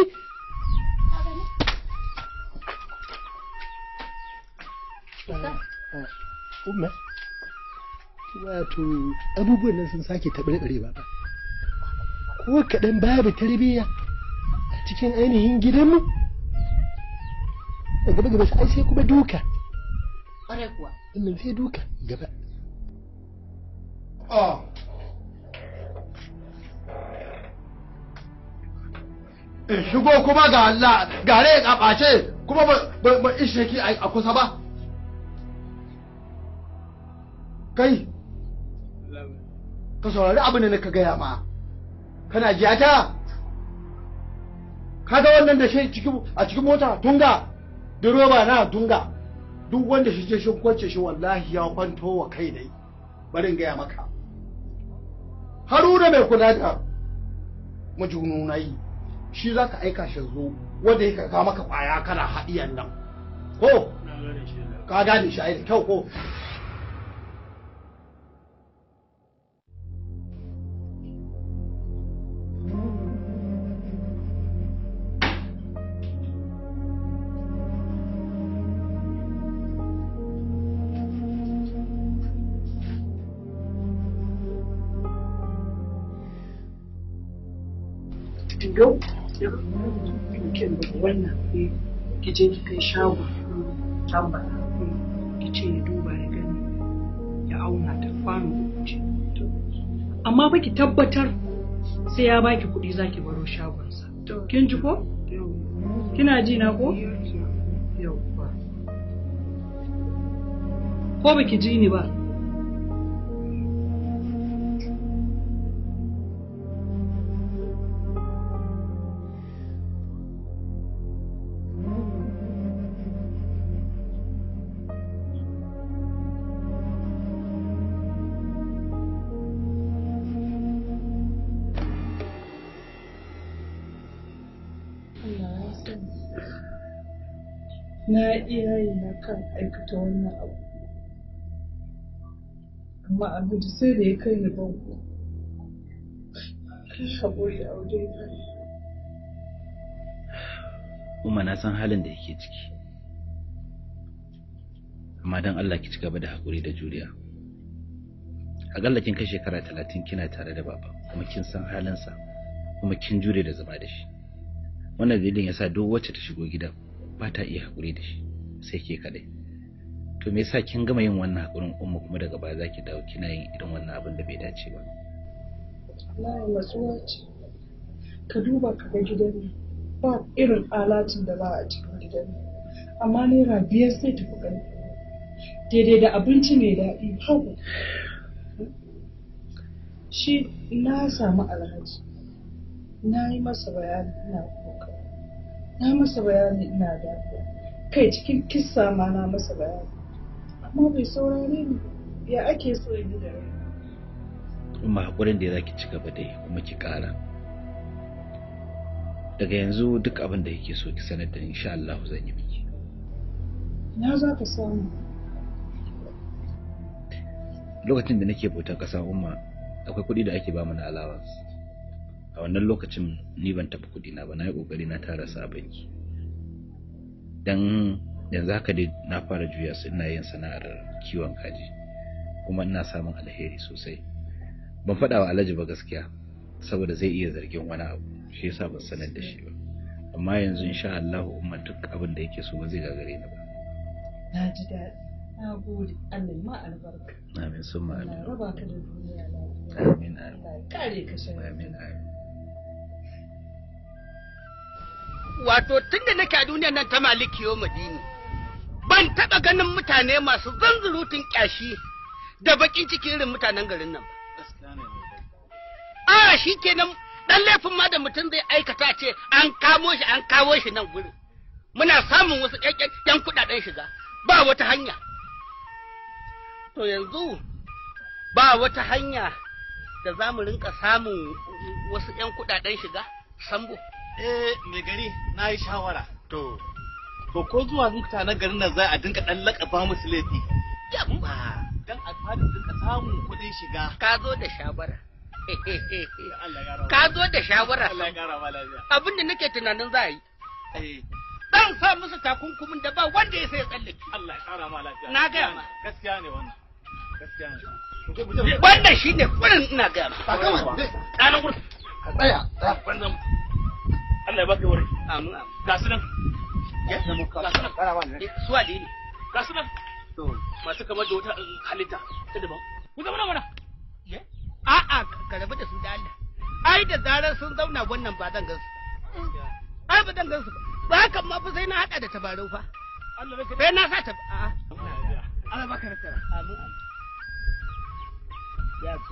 umma wato abubuwan nan sun sake taɓarɓare ba ko kaɗan babu tarbiyya a cikin ainihin gidanmu a gaba gaba sai sai kuma duka ƙwarai kuwa wannan sai duka gaba in shigo kuma ga Allah gare ya ɓace kuma ba ishe ki a kusa ba kai ka saurari abin da ka gaya ma kana jiyata kaga wannan da shi a cikin mota tunga direba na tunga duk wanda shi je shi kwance shi wallahi ya kwanto wa kai dai bari in gaya maka haruna mai kula da majununai shi za ka aika shi zo wanda ya kaka maka kwaya kana haɗiyan nan ko ka gane shi ai da kyau ko yau ya kin da wannan ki je ki kai shago tambara ki ce ya duba ya gani ya auna ta kwano ce amma ba ki tabbatar sai ya baki kuɗi zaki baro shagonsa kin ji ko kina ji na ko yau ko baki ji ni ba na iya yi na kan aikata wannan abu amma abu da sai da ya kai ni bango kai haƙuri a wajen Umma na san halin da yake ciki amma don Allah ki ci gaba da haƙuri da juriya aƙalla kin kai shekara talatin kina tare da baba kuma kin san halinsa kuma kin jure da zama da shi wannan dalilin yasa duk wacce ta shigo gidan ba ta iya haƙuri da shi sai ke kaɗai to me yasa kin gama yin wannan haƙurin umma kuma daga baya zaki dawo kina yin irin wannan abin da bai dace ba wallahi matsuwa ce ka duba ka ga gidan nan ba irin alatin da ba a cikin gidan nan amma naira biyar sai tafi gani daidai da abinci mai daɗi hagu shi na samu alhaji na yi masa bayani ina kuka na masa bayani ina dafiya kai cikin kissa ma na masa bayani amma bai saurare ni ya ake so yi da rai umma haƙurin da za ki ci gaba da yi kuma ki ƙara daga yanzu duk abin da yake so ki sanar da ni insha Allah zan yi miki Na za ka samu. lokacin da nake bautar ƙasa umma akwai kuɗi da ake ba mu na allowance a wannan lokacin ni ban taɓa kuɗi na ba na yi ƙoƙari na tara su a banki dan yanzu haka dai na fara juya su ina yin sana'ar kiwon kaji kuma ina samun alheri sosai ban faɗa wa alhaji ba gaskiya saboda zai iya zargin wani abu shi yasa ban sanar da shi ba amma yanzu insha Allah umma duk abin da yake so ba zai gagare ni ba Na ji daɗi. Na gode. Allah ya ma albarka. amin summa Allah amin ya raba ka da duniya lafiya. amin amin Allah ya kare ka shi. amin amin wato tun da nake a duniyar nan ta maliki yau madini ban taɓa ganin mutane masu zanzurutun ƙyashi da baƙin ciki irin mutanen garin nan ba. A shi kenan ɗan laifin ma da mutum zai aikata ce an kamo shi an kawo shi nan gurin. Muna samun wasu ƴan kuɗaɗen shiga ba wata hanya. To yanzu ba wata hanya da za mu rinka samun wasu ƴan kuɗaɗen shiga sambo. Eh, mai gari na yi shawara. To. To ko zuwa mutanen garin nan za a dinka ɗan laƙaba musu laifi. Yamma. Dan a fara dinka samun kuɗin shiga. Ka zo da shawara. Ka zo da shawara. Allah ya ƙara ma lafiya. Abin da nake tunanin za a yi. Eh. Dan sa musu takunkumin da ba wanda ya sai tsallake. Allah ya ƙara ma lafiya. Na gaya ma. Gaskiya ne wannan. Gaskiya ne. Wannan shi ne kurin ina gaya ma. Ɗanan gurin. Ka tsaya. Wannan. Allah ya baka wuri. Amin amin. Ga su nan. Ga su nan. Su wale ne. Ga su nan. Masu kamar da wata halitta ta daban. Ku zama mana. A'a ka rabu da su da Allah. Ai da zarar sun zauna wannan ba zan gansu. Ai ba zan gansu ba. Ba hakan ma fa sai na hada da tabarau fa. Sai na sa ta a'a. Allah baka nasara. Amin amin. Ya fa.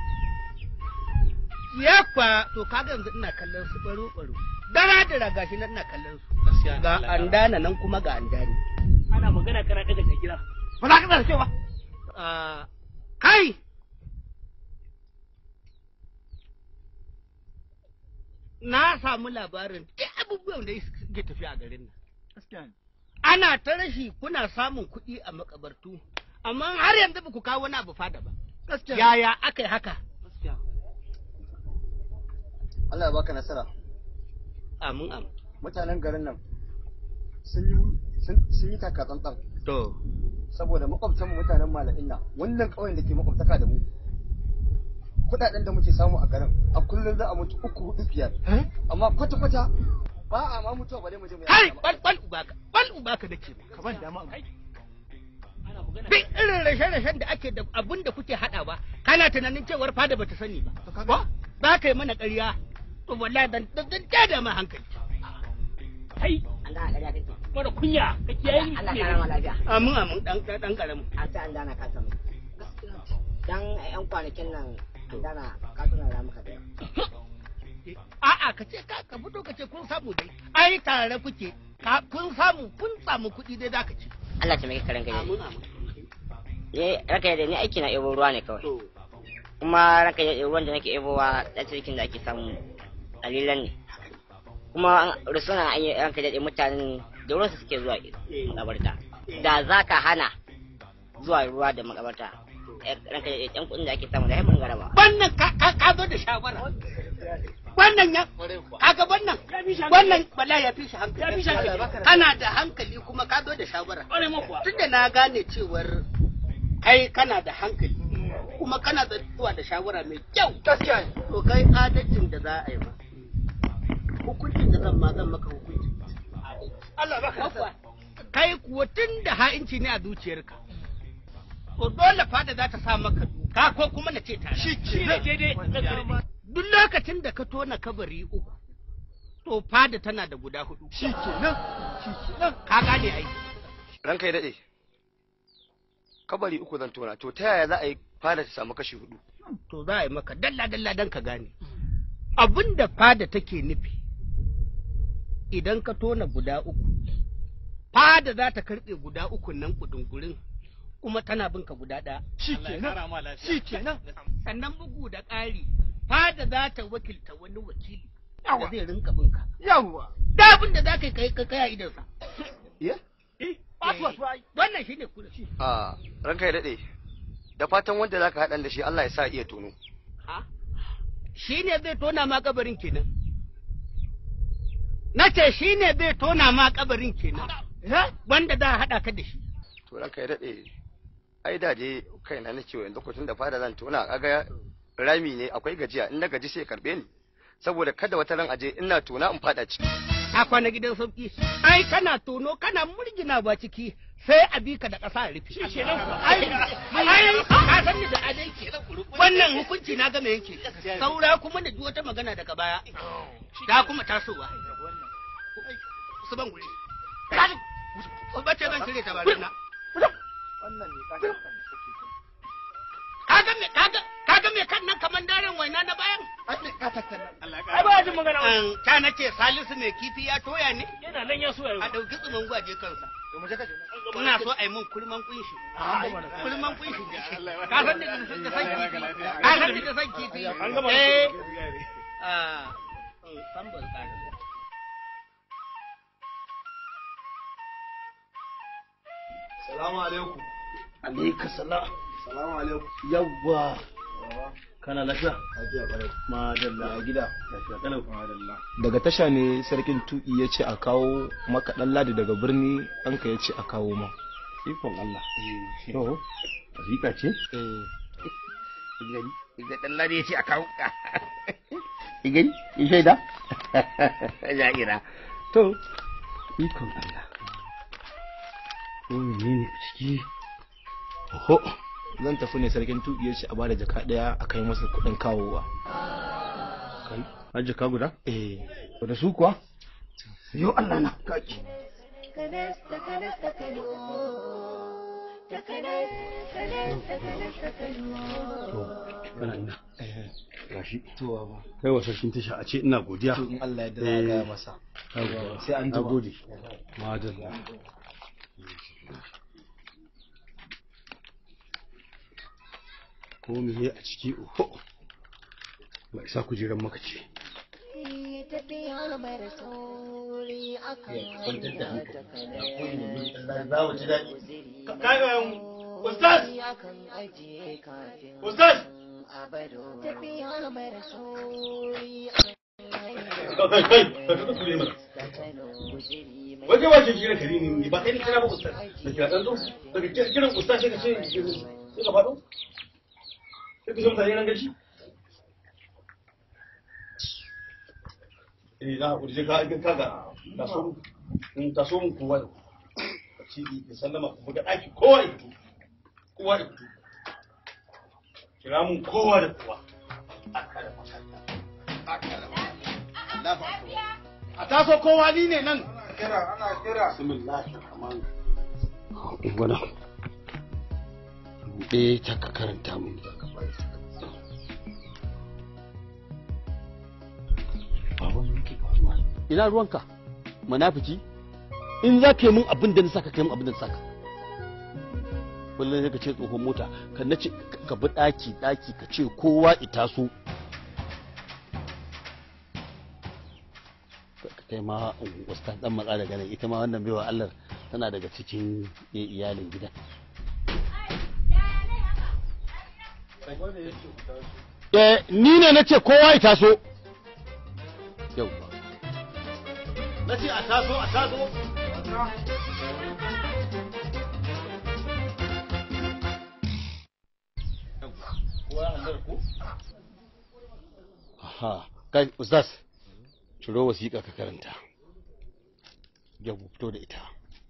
Ya fa to kaga yanzu ina kallon su baro baro. Dara da raga shi nan ina kallon su. Ga andana nan kuma ga andani. Ana magana kana daga gida. Ba za ka tsara cewa. Kai! Na samu labarin duk abubuwan da suke tafiya a garin nan. Ana ta rashi kuna samun kuɗi a makabartu, amma har yanzu ba ku kawo wani abu fada ba. Yaya aka yi haka? Allah ya baka nasara. Amin amin. Mutanen garin nan sun yi sun yi taka tsantsan. To. Saboda makwabtan mu mutanen mala'in nan wannan ƙauyen da ke makwabtaka da mu. Kuɗaɗen da muke samu a garin a kullum za a mutu uku hudu biyar. Amma kwata kwata ba a ma mutuwa bare mu je mu Kai bal bal ubaka bal ubaka da ke. Ka ban dama. Duk irin rashe-rashen da ake da abin da kuke haɗawa kana tunanin cewar fada bata sani ba. Ba? Za ka yi mana ƙarya. To wallahi dan dan dan da ma hankali. Kai. Allah ƙarya kake. Mara kunya ka kiyaye ni. Allah ƙara ma lafiya. Amin amin dan dan karamin. A ta an dana ka samu. Dan ƴan kwanakin nan an dana ka tuna da muka da. A'a ka ce ka ka fito ka ce kun samu dai. Ai tare kuke. Ka kun samu kun samu kuɗi dai zaka ci. Allah ta mai karan gani. Amin amin. Ni raka da ni aiki na ebo ruwa ne kawai. Kuma raka da ruwan da nake ebowa da cikin da ake samu dalilan ne. Kuma rusuna an yi ranka da mutanen da ruwansu suke zuwa makabarta. Da za ka hana zuwa ruwa da makabarta. Ranka da ɗan kuɗin da ake samu da haifin garaba. Wannan ka ka ka zo da shawara. Wannan ya kaga wannan wannan bala ya fi shi hankali. Ya fi shi hankali. Kana da hankali kuma ka zo da shawara. Ƙware ma kuwa. Tunda na gane cewar kai kana da hankali kuma kana da zuwa da shawara mai kyau. Gaskiya To kai adalcin da za a yi ma. Hukuncin da zan ma zan maka hukunci. Allah baka Kuwa, Kai kuwa tun da ha'inci ne a zuciyarka. To dole fada za ta sa maka doka ko kuma na ce tare. Shi ne daidai. Duk lokacin da ka tona kabari uku, to fada tana da guda hudu. Shi kenan. Shi kenan. Ka gane ai. Ranka ya daɗe. Kabari uku zan tona to ta yaya za a yi fada ta samu kashi hudu? To za a yi maka dalla dalla dan ka gane. Abin da fada take nufi idan ka tona guda uku, fada za ta karɓe guda uku nan kudungurin kuma tana bin ka guda ɗaya Shikenan. Shikenan. sannan bugu da ƙari fada za ta wakilta wani wakili da zai rinka bin ka Yawwa. da abin da za ka yi kai kai a idansa Ya? wannan shine kula A ranka ya daɗe. Da fatan wanda za ka haɗan da shi Allah ya sa iya tono. shi ne zai tona ma kabarin kenan na ce shi ne zai tona ma kabarin kenan wanda za a haɗa ka da shi To ranka ya daɗe. Ai da je kaina na ciwo lokacin da fada zan tona kaga rami ne akwai gajiya in na gaji sai ya karbe ni. Saboda kada wata ran aje ina tona in fada ciki. a kwana gidan sauki ai kana tono kana murgina ba ciki sai a bi ka da ƙasa a rufe ai ai ka san ni da adalci wannan hukunci na game yanke saura kuma da duk wata magana daga baya ta kuma tasowa su ban guri bace zan cire ta barina Wannan ne kashin kan da suke son. kaga me kaga kaga me kan nan kaman daren waina na bayan Ai ba jin magana wani. An, ta nace Salisu mai kifi ya toya ne Yana nan ya so ya yi. a ɗauki tsumin gwaje kansa To mu je ka je. ina so a yi mun kulman kunshi Ah, an gama da kulman kunshi ka san da da san kifi ka san da da san kifi An gama da eh su. ah san ban tsara Salamu alaikum. Alaika salam. Salamu alaikum. Yawwa. Kana lafiya? Lafiya ƙwarai. Madalla a gida. Lafiya Kalau. Madalla. daga tasha ne sarkin tuki ya ce a kawo maka ɗan ladi daga birni ɗanka ya ce a kawo ma Ikon Allah. To, wasiƙa ce? Igani, iga dan lade ya ce a kawo. Igani, in shaida? Ja'ira. To, ikon Allah. Ko menene a ciki? Oho, zan tafi ne sarkin tuki ya ce a bada jaka ɗaya a kai masa kuɗin kawowa. Kai, har jaka guda? Eh. Da su kuwa? Yo Allah na kaki. Takanas, takanas, takalo. Takanas, takanas, takanas, takalo. Kana ina. Gashi. To ba. Kai wa sarkin tasha a ce ina godiya. To in Allah ya yarda za a gaya masa. Yawwa. Sai an Na jima. gode. Madalla. Ko me a ciki oho. Ba isa kujeran maka ce. Tafiya mara sauri akan kwantar da hanya hankali. takanas. Za mu ji daɗi. Kaga Ustaz! Akan ajiye kafin Ustaz! a baro. Tafiya mara sauri Kai, kai, kai, ka tuka tule mana. Waje waje kira kari ne ba kai ni kira ba ustaz. Da kira dan zo. Daga kiran ustaz sai ka ce sai ka faɗo. Sai ka ce mutane nan gaci. Eh za ku je ka ka ga taso in taso mun kowa da ka ci da sallama ku buga daki kowa ya fito. Kowa ya fito. Kira mun kowa da kowa. Aka da makanta. Aka da A taso kowa ni ne nan. Kira, ana kira. Bismillahir rahmanir rahim. Gwada. Buɗe ta ka karanta mun da ka bari. Baban me ke faruwa? Ina ruwanka? Munafiki? In za ka yi min abin da na saka kai min abin da na saka. Kullum sai ka ce tsohon mota, ka nace ka bi ɗaki ɗaki ka ce kowa ita so. kai ma ustaz dan matsa daga nan ita ma wannan baiwa Allah tana daga cikin iyalin gida eh ni ne nace kowa ya taso yau Na ce a taso a taso. aha kai ustaz ciro wasiƙa ka karanta yau fito da ita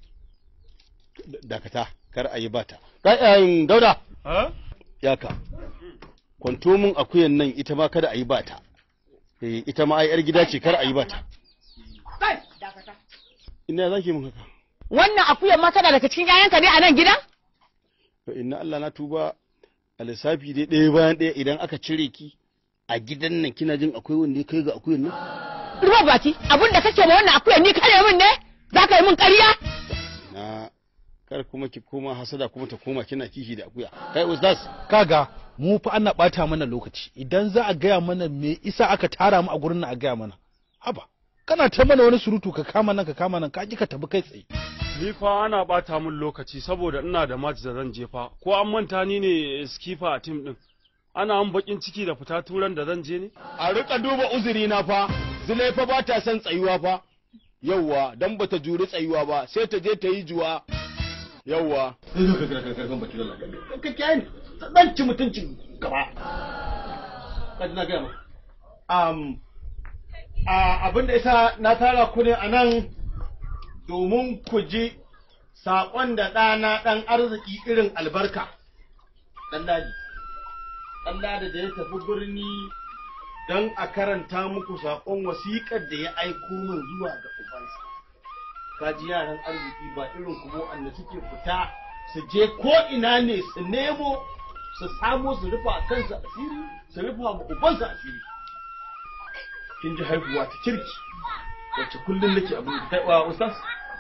dakata kar a yi bata kai ayin dauda yaka kwanto min akuyan nan ita ma kada a yi bata eh ita ma ai yar gida ce kar a yi bata Kai, dakata. ina zaki mun haka Wannan akuyar ma tana daga cikin 'ya'yanka ne a nan gidan? to inna Allah na tuba a lissafi dai ɗaya bayan ɗaya idan aka cire ki a gidan nan kina jin akwai wanda ya kai ga akuyan nan Ruwa baki, abin da kake ma wannan akuyar ni kare min ne? Za ka yi min ƙarya? na kar kuma ki koma hasada kuma ta koma kina kishi da akuya kai ustaz kaga mu fa ana bata mana lokaci idan za a gaya mana me isa aka tara mu a gurin nan a gaya mana haba kana ta mana wani surutu ka kama nan ka kama nan ka ki ka tabi kai tsaye Ni fa ana bata min lokaci saboda ina da match da zan je fa. Ko an manta ni ne skipper a team din. Ana an bakin ciki da fita turan da zan je ne? a rika duba uzuri na fa zulai fa ba ta son tsayuwa fa yawwa dan bata juri tsayuwa ba sai ta je ta yi juwa yawwa ka kiyaye ni dan ci mutuncin gaba ka ji na gaya maka um, abin da isa na tara ku ne a nan domin ku ji saƙon da ɗana ɗan arziki irin albarka ɗan daji ɗan daji da ya tafi birni don a karanta muku saƙon wasiƙar da ya aiko min zuwa ga ubansa kaji yaran arziki ba irin kuma wanda suke fita su je ko ina ne su nemo su samo su rufa kansu asiri su rufa ma ubansa asiri kin ji haihuwa ta kirki wacce kullum nake abin da kai wa ustaz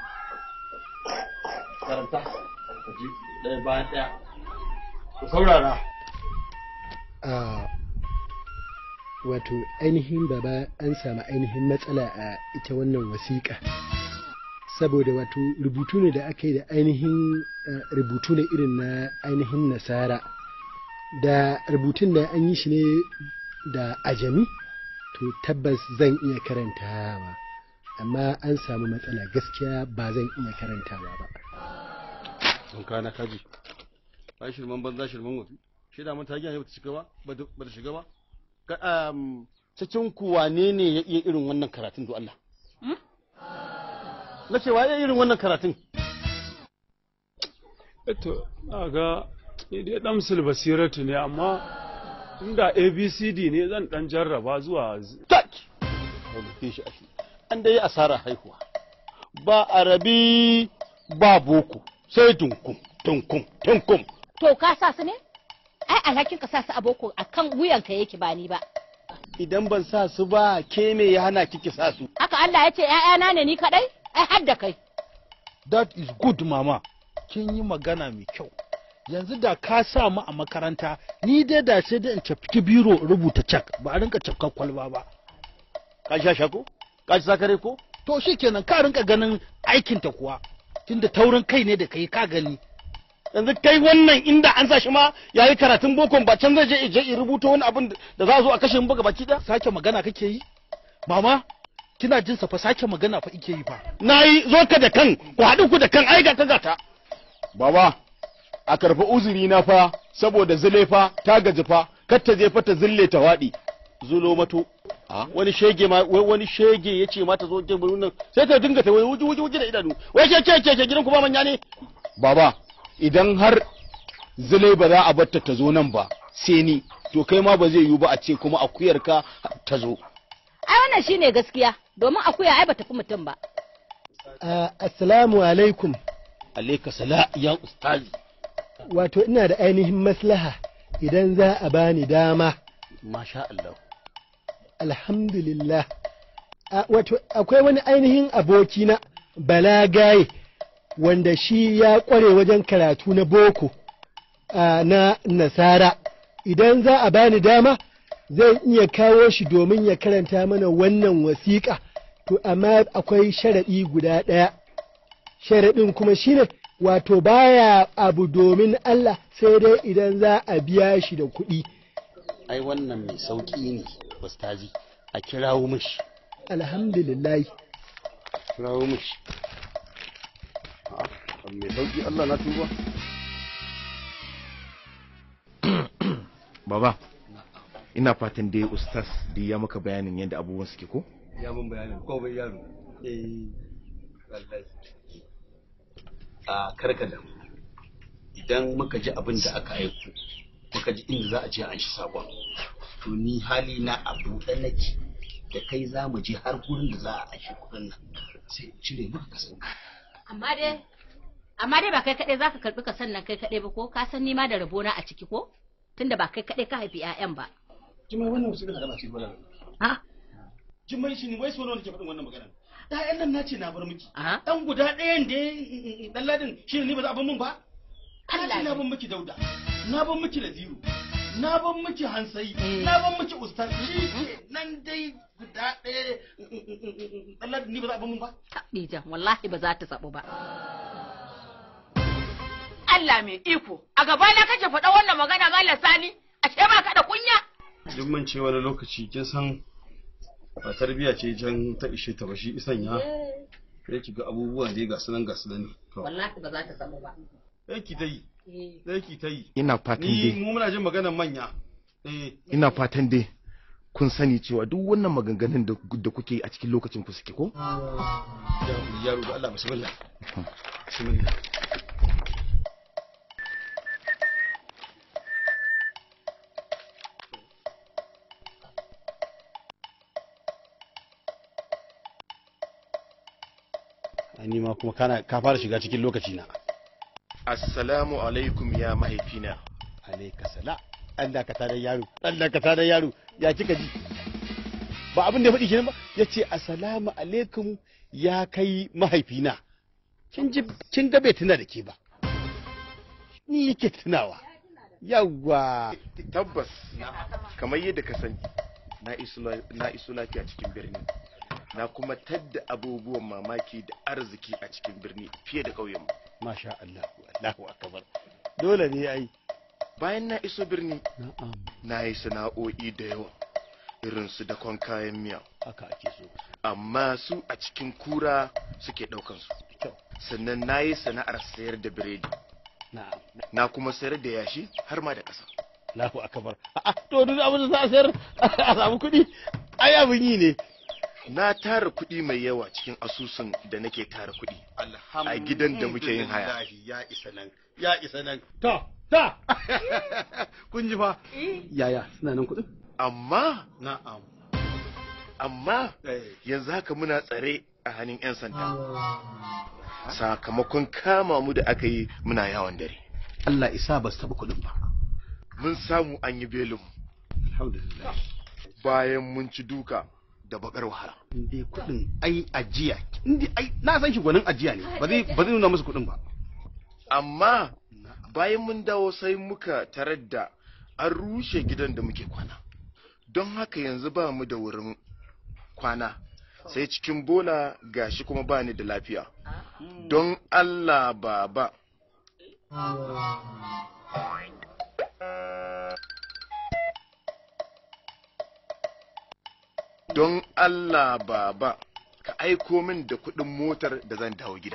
karanta ka ji ɗaya bayan ɗaya ku saurara a wato ainihin baba an samu ainihin matsala a ita wannan wasiƙa saboda wato rubutu ne da aka yi da ainihin eh, rubutu ne irin na ainihin nasara da rubutun da an yi shi ne da ajami to tabbas zan iya karantawa amma an samu matsala gaskiya ba zan iya karantawa ba sun kana kaji ba shirman banza shirman wafi shi da mun ta gina ba ta shiga ba ba ta shiga ba Ka- um, cikin ku wane ne ya iya irin wannan karatun do Allah na ce wa ya iya irin wannan karatun Eto, na ga ni dai dan basiratu ne amma inda ABCD ne zan dan jarraba zuwa z- rubuce shi ake an dai asara haihuwa ba arabi ba boko sai tunkum tunkum tunkum To ka sa su ne? Ai alhakin ka sa su a boko akan wuyanka yake ba ni ba. idan ban sa su ba ke me ya hana kiki sa su Haka Allah ya ce ‘ya'yana ne ni kaɗai? Ai har da kai. that is good mama kin yi magana mai kyau yanzu da ka sa mu a makaranta ni dai da sai dai in cafki biro in rubuta cak ba a rinka cafkar kwalba ba ka sha shako ka ci sakare ko to shikenan ka rinka ganin aikinta kuwa tunda taurin kai ne da kai ka gani yanzu kai wannan inda an sa shi ma yayi karatun bokon ba can zai je je in rubuta wani abin da za a zo a kashe mu buga baki da sake magana kake yi mama kina jin sa fa sake magana fa ike yi fa nayi zo ka da kan ku haɗu ku da kan ai ga ka gata baba a karfa uzuri na fa saboda zile fa ta gaji fa kar ta je fa ta zille ta waɗi zulo mato wani shege ma wai wani shege ya ce mata zo gidan nan sai ta dinga ta wai wuji wuji wuji da idanu wai ce ce ce gidan ku ba manya ne baba idan har zile ba za a batta ta zo nan ba sai ni to kai ma ba zai yiwu ba a ce kuma akuyar ka ta zo Ai wannan shine gaskiya domin akuya ai bata fi mutum ba. Ah, assalamu alaikum alaika sala ya ustazi wato ina da ainihin maslaha idan za a bani dama masha Allah alhamdulillah A- wato akwai wani ainihin abokina balagaye wanda shi ya kware wajen karatu na boko a, na nasara idan za a bani dama zan iya kawo shi domin ya karanta mana wannan wasiƙa to amma akwai sharaɗi guda ɗaya sharaɗin kuma shine wato baya abu domin Allah sai dai idan za a biya shi da kuɗi ai wannan mai sauki ne ustazi a kirawo mishi alhamdulillah kirawo mishi a'a mai sauki Allah na tuba Baba, ina fatan dai ustaz da ya maka bayanin yadda abubuwan suke ko? ya mun bayanin ko bai yaro eh wallahi a karkada idan muka ji abin da aka aiko muka ji inda za a je an shi sabon to ni hali na a buɗe nake da kai za mu je har gurin da za a ashe kuɗin nan sai in cire maka kasan Amma dai amma dai ba kai kaɗai zaka karɓi ka sannan kai kaɗai ba ko ka san nima da rabona a ciki ko tunda ba kai kaɗai ka haifi 'ya'yan ba. jimai wannan wasu kana gana cikin wannan Ha? jimai shi ne wai so nawa nake faɗin wannan magana ɗayan nan na ce na bar miki ɗan guda ɗayan da ɗan ladin shi ne ni ba za a bar min ba na ce na bar miki dauda na bar miki laziru na bar miki hansayi na bar miki ustaz shi ke nan dai guda ɗaya ɗan ladin ni ba za a bar min ba Dija, wallahi ba za ta sabu ba. Allah mai iko a gaba na kake faɗa wannan magana malam Sani ashe ba ka da kunya duk man ce wani lokaci kin san ba tarbiya ce jan ta ishe ta ba shi isan ya sai ki ga abubuwan da ya gasu nan gasu nan to Wallahi ba za ta sabu ba. sai ki ta yi sai ki ta yi ina fatan ni dai mu muna jin maganar manya eh ina fatan dai kun sani cewa duk wannan maganganun da da kuke yi a cikin lokacin ku suke ko yaro da Allah bismillah bismillah ni ma kuma kana ka fara shiga cikin lokaci na assalamu alaikum ya mahaifina alaika sala Allah ka tada yaro Allah ka tada yaro ya kika ji ba abin da ya faɗi kenan ba yace assalamu alaikum ya kai mahaifina kin ji kin ga bai tuna da ke ba ni yake tunawa yawa tabbas kamar yadda ka sani na iso na iso lafiya cikin birni na kuma tadda abubuwan mamaki da arziki a cikin birni fiye da ƙauyenmu masha Allah Allahu akbar dole ne ai bayan na iso birni na yi sana'o'i da yawa irin su dakon kayan miya haka ake so amma su a cikin kura suke ɗaukan su sannan na yi sana'ar sayar da biredi na kuma sayar da yashi har ma da ƙasa Allahu akbar a'a to duk abin da za a sayar a samu kuɗi ai abin yi ne na tara kuɗi mai yawa cikin asusun da nake tara kuɗi a gidan da muke yin haya Alhamdulillah, ya isa nan ya isa nan ta ta kun ji fa yaya suna nan kuɗin amma na'am amma yanzu haka muna tsare a hannun 'yan sanda sakamakon kama mu da aka yi muna yawon dare Allah isa ba su taɓa kuɗin ba mun samu an yi belin alhamdulillah bayan mun ci duka da bakar wahala inde kuɗin ai ajiya inde ai na san shi gwanin ajiya ne ba zai ba zai nuna musu kuɗin ba amma bayan mun dawo sai muka tarar da an rushe gidan da muke kwana don haka yanzu ba mu da wurin kwana sai cikin bola gashi kuma ba ni da lafiya don Allah baba don Allah baba ka aiko min da kuɗin motar da zan dawo gida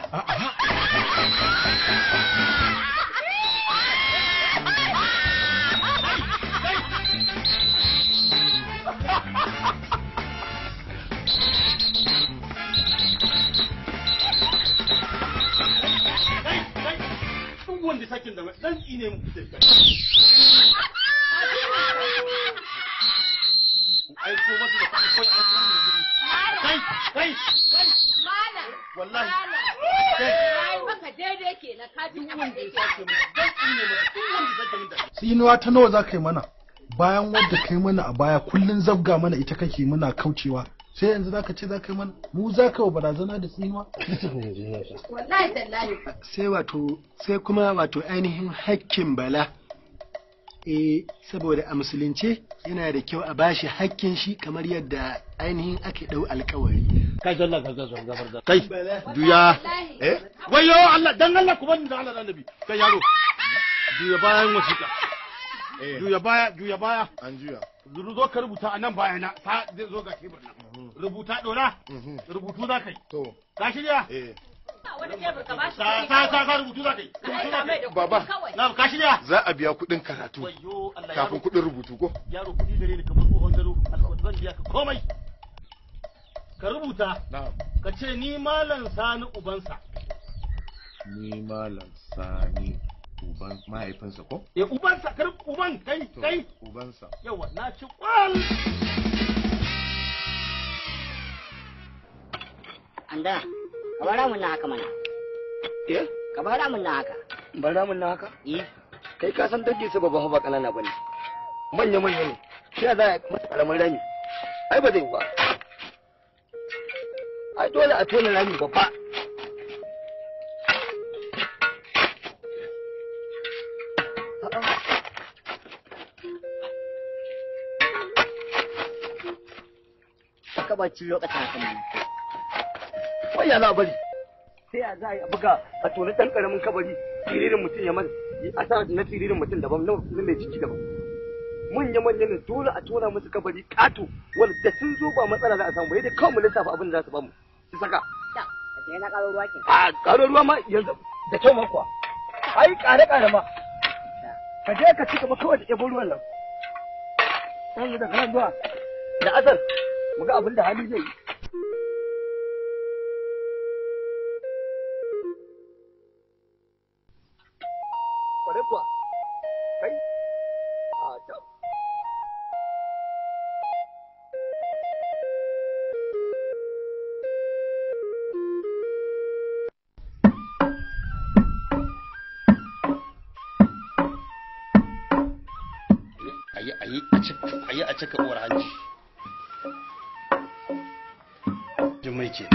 duk wanda sakin da dan tsine mu da aiko masu da kuɗi kawai aiko masu da kuɗi kai kai kai Malam. wallahi Ai maka daidai kenan ka ji abin da yake. dan tsine mu duk wanda sake min da tsinuwa ta nawa za ka yi mana bayan wadda ka yi mana a baya kullun zabga mana ita kake muna kaucewa sai yanzu za ka ce za ka yi mana mu za ka yi wa barazana da tsinuwa Wallahi tallahi. sai wato sai kuma wato ainihin hakkin bala eh saboda a musulunce yana da kyau a bashi hakkin shi kamar yadda ainihin ake dau alkawari kai zalla ga zalla gabar da kai duya eh wayo Allah dan Allah ku bani da Allah da Annabi kai yaro duya bayan wasiƙa juya baya juya baya an juya zuru zo ka rubuta a nan baya na ta zai zo ga kebur nan rubuta dora rubutu za ka yi to ka shirya eh Wani tebur ka bashi ta kuɗi ta kawai. ta rubutu za ka yi Ka aika mai da kuɗi Baba. kawai. na ka shirya za a biya kuɗin karatu wayo Allah kafin kuɗin rubutu ko yaro kuɗi gare ni kamar tsohon gado alƙawari zan biya ka komai ka rubuta ka ce ni malam sani ubansa ni malam sani uban mahaifinsa ko eh ubansa kar uban kai To, kai ubansa yawa na ci kwal Anda, ka bara mun na haka mana. Eh? Ka bara mun na haka. Bara mun na haka? Eh. Kai ka san dangin su babban ba kanana bane. Manya manya ne. Shi ya za a masa karamin rami. Ai ba zai yi ba. ai dole a tona rami babba Ka ba ci lokacin haka ne. wai ya za a bari sai a za a yi a buga a tona ɗan ƙaramin kabari firirin mutum ya masa a sa na firirin mutum daban na na mai ciki daban manya manya ne dole a tona musu kabari ƙato wanda da sun zo ba matsala za a samu ba yadda kawai mu lissafa abin da za su bamu su saka Sai na karo ruwa ke. a ƙaro ruwa ma yanzu da kyau ma kuwa ai ƙare ƙare ma ka je ka ci gaba kawai da ɗebo ruwan nan yanzu daga nan zuwa da asar mu ga abin da hali zai yi kwarai kuwa kai a can ayi ayi a cika ayi a cika uwar hanji jummai ke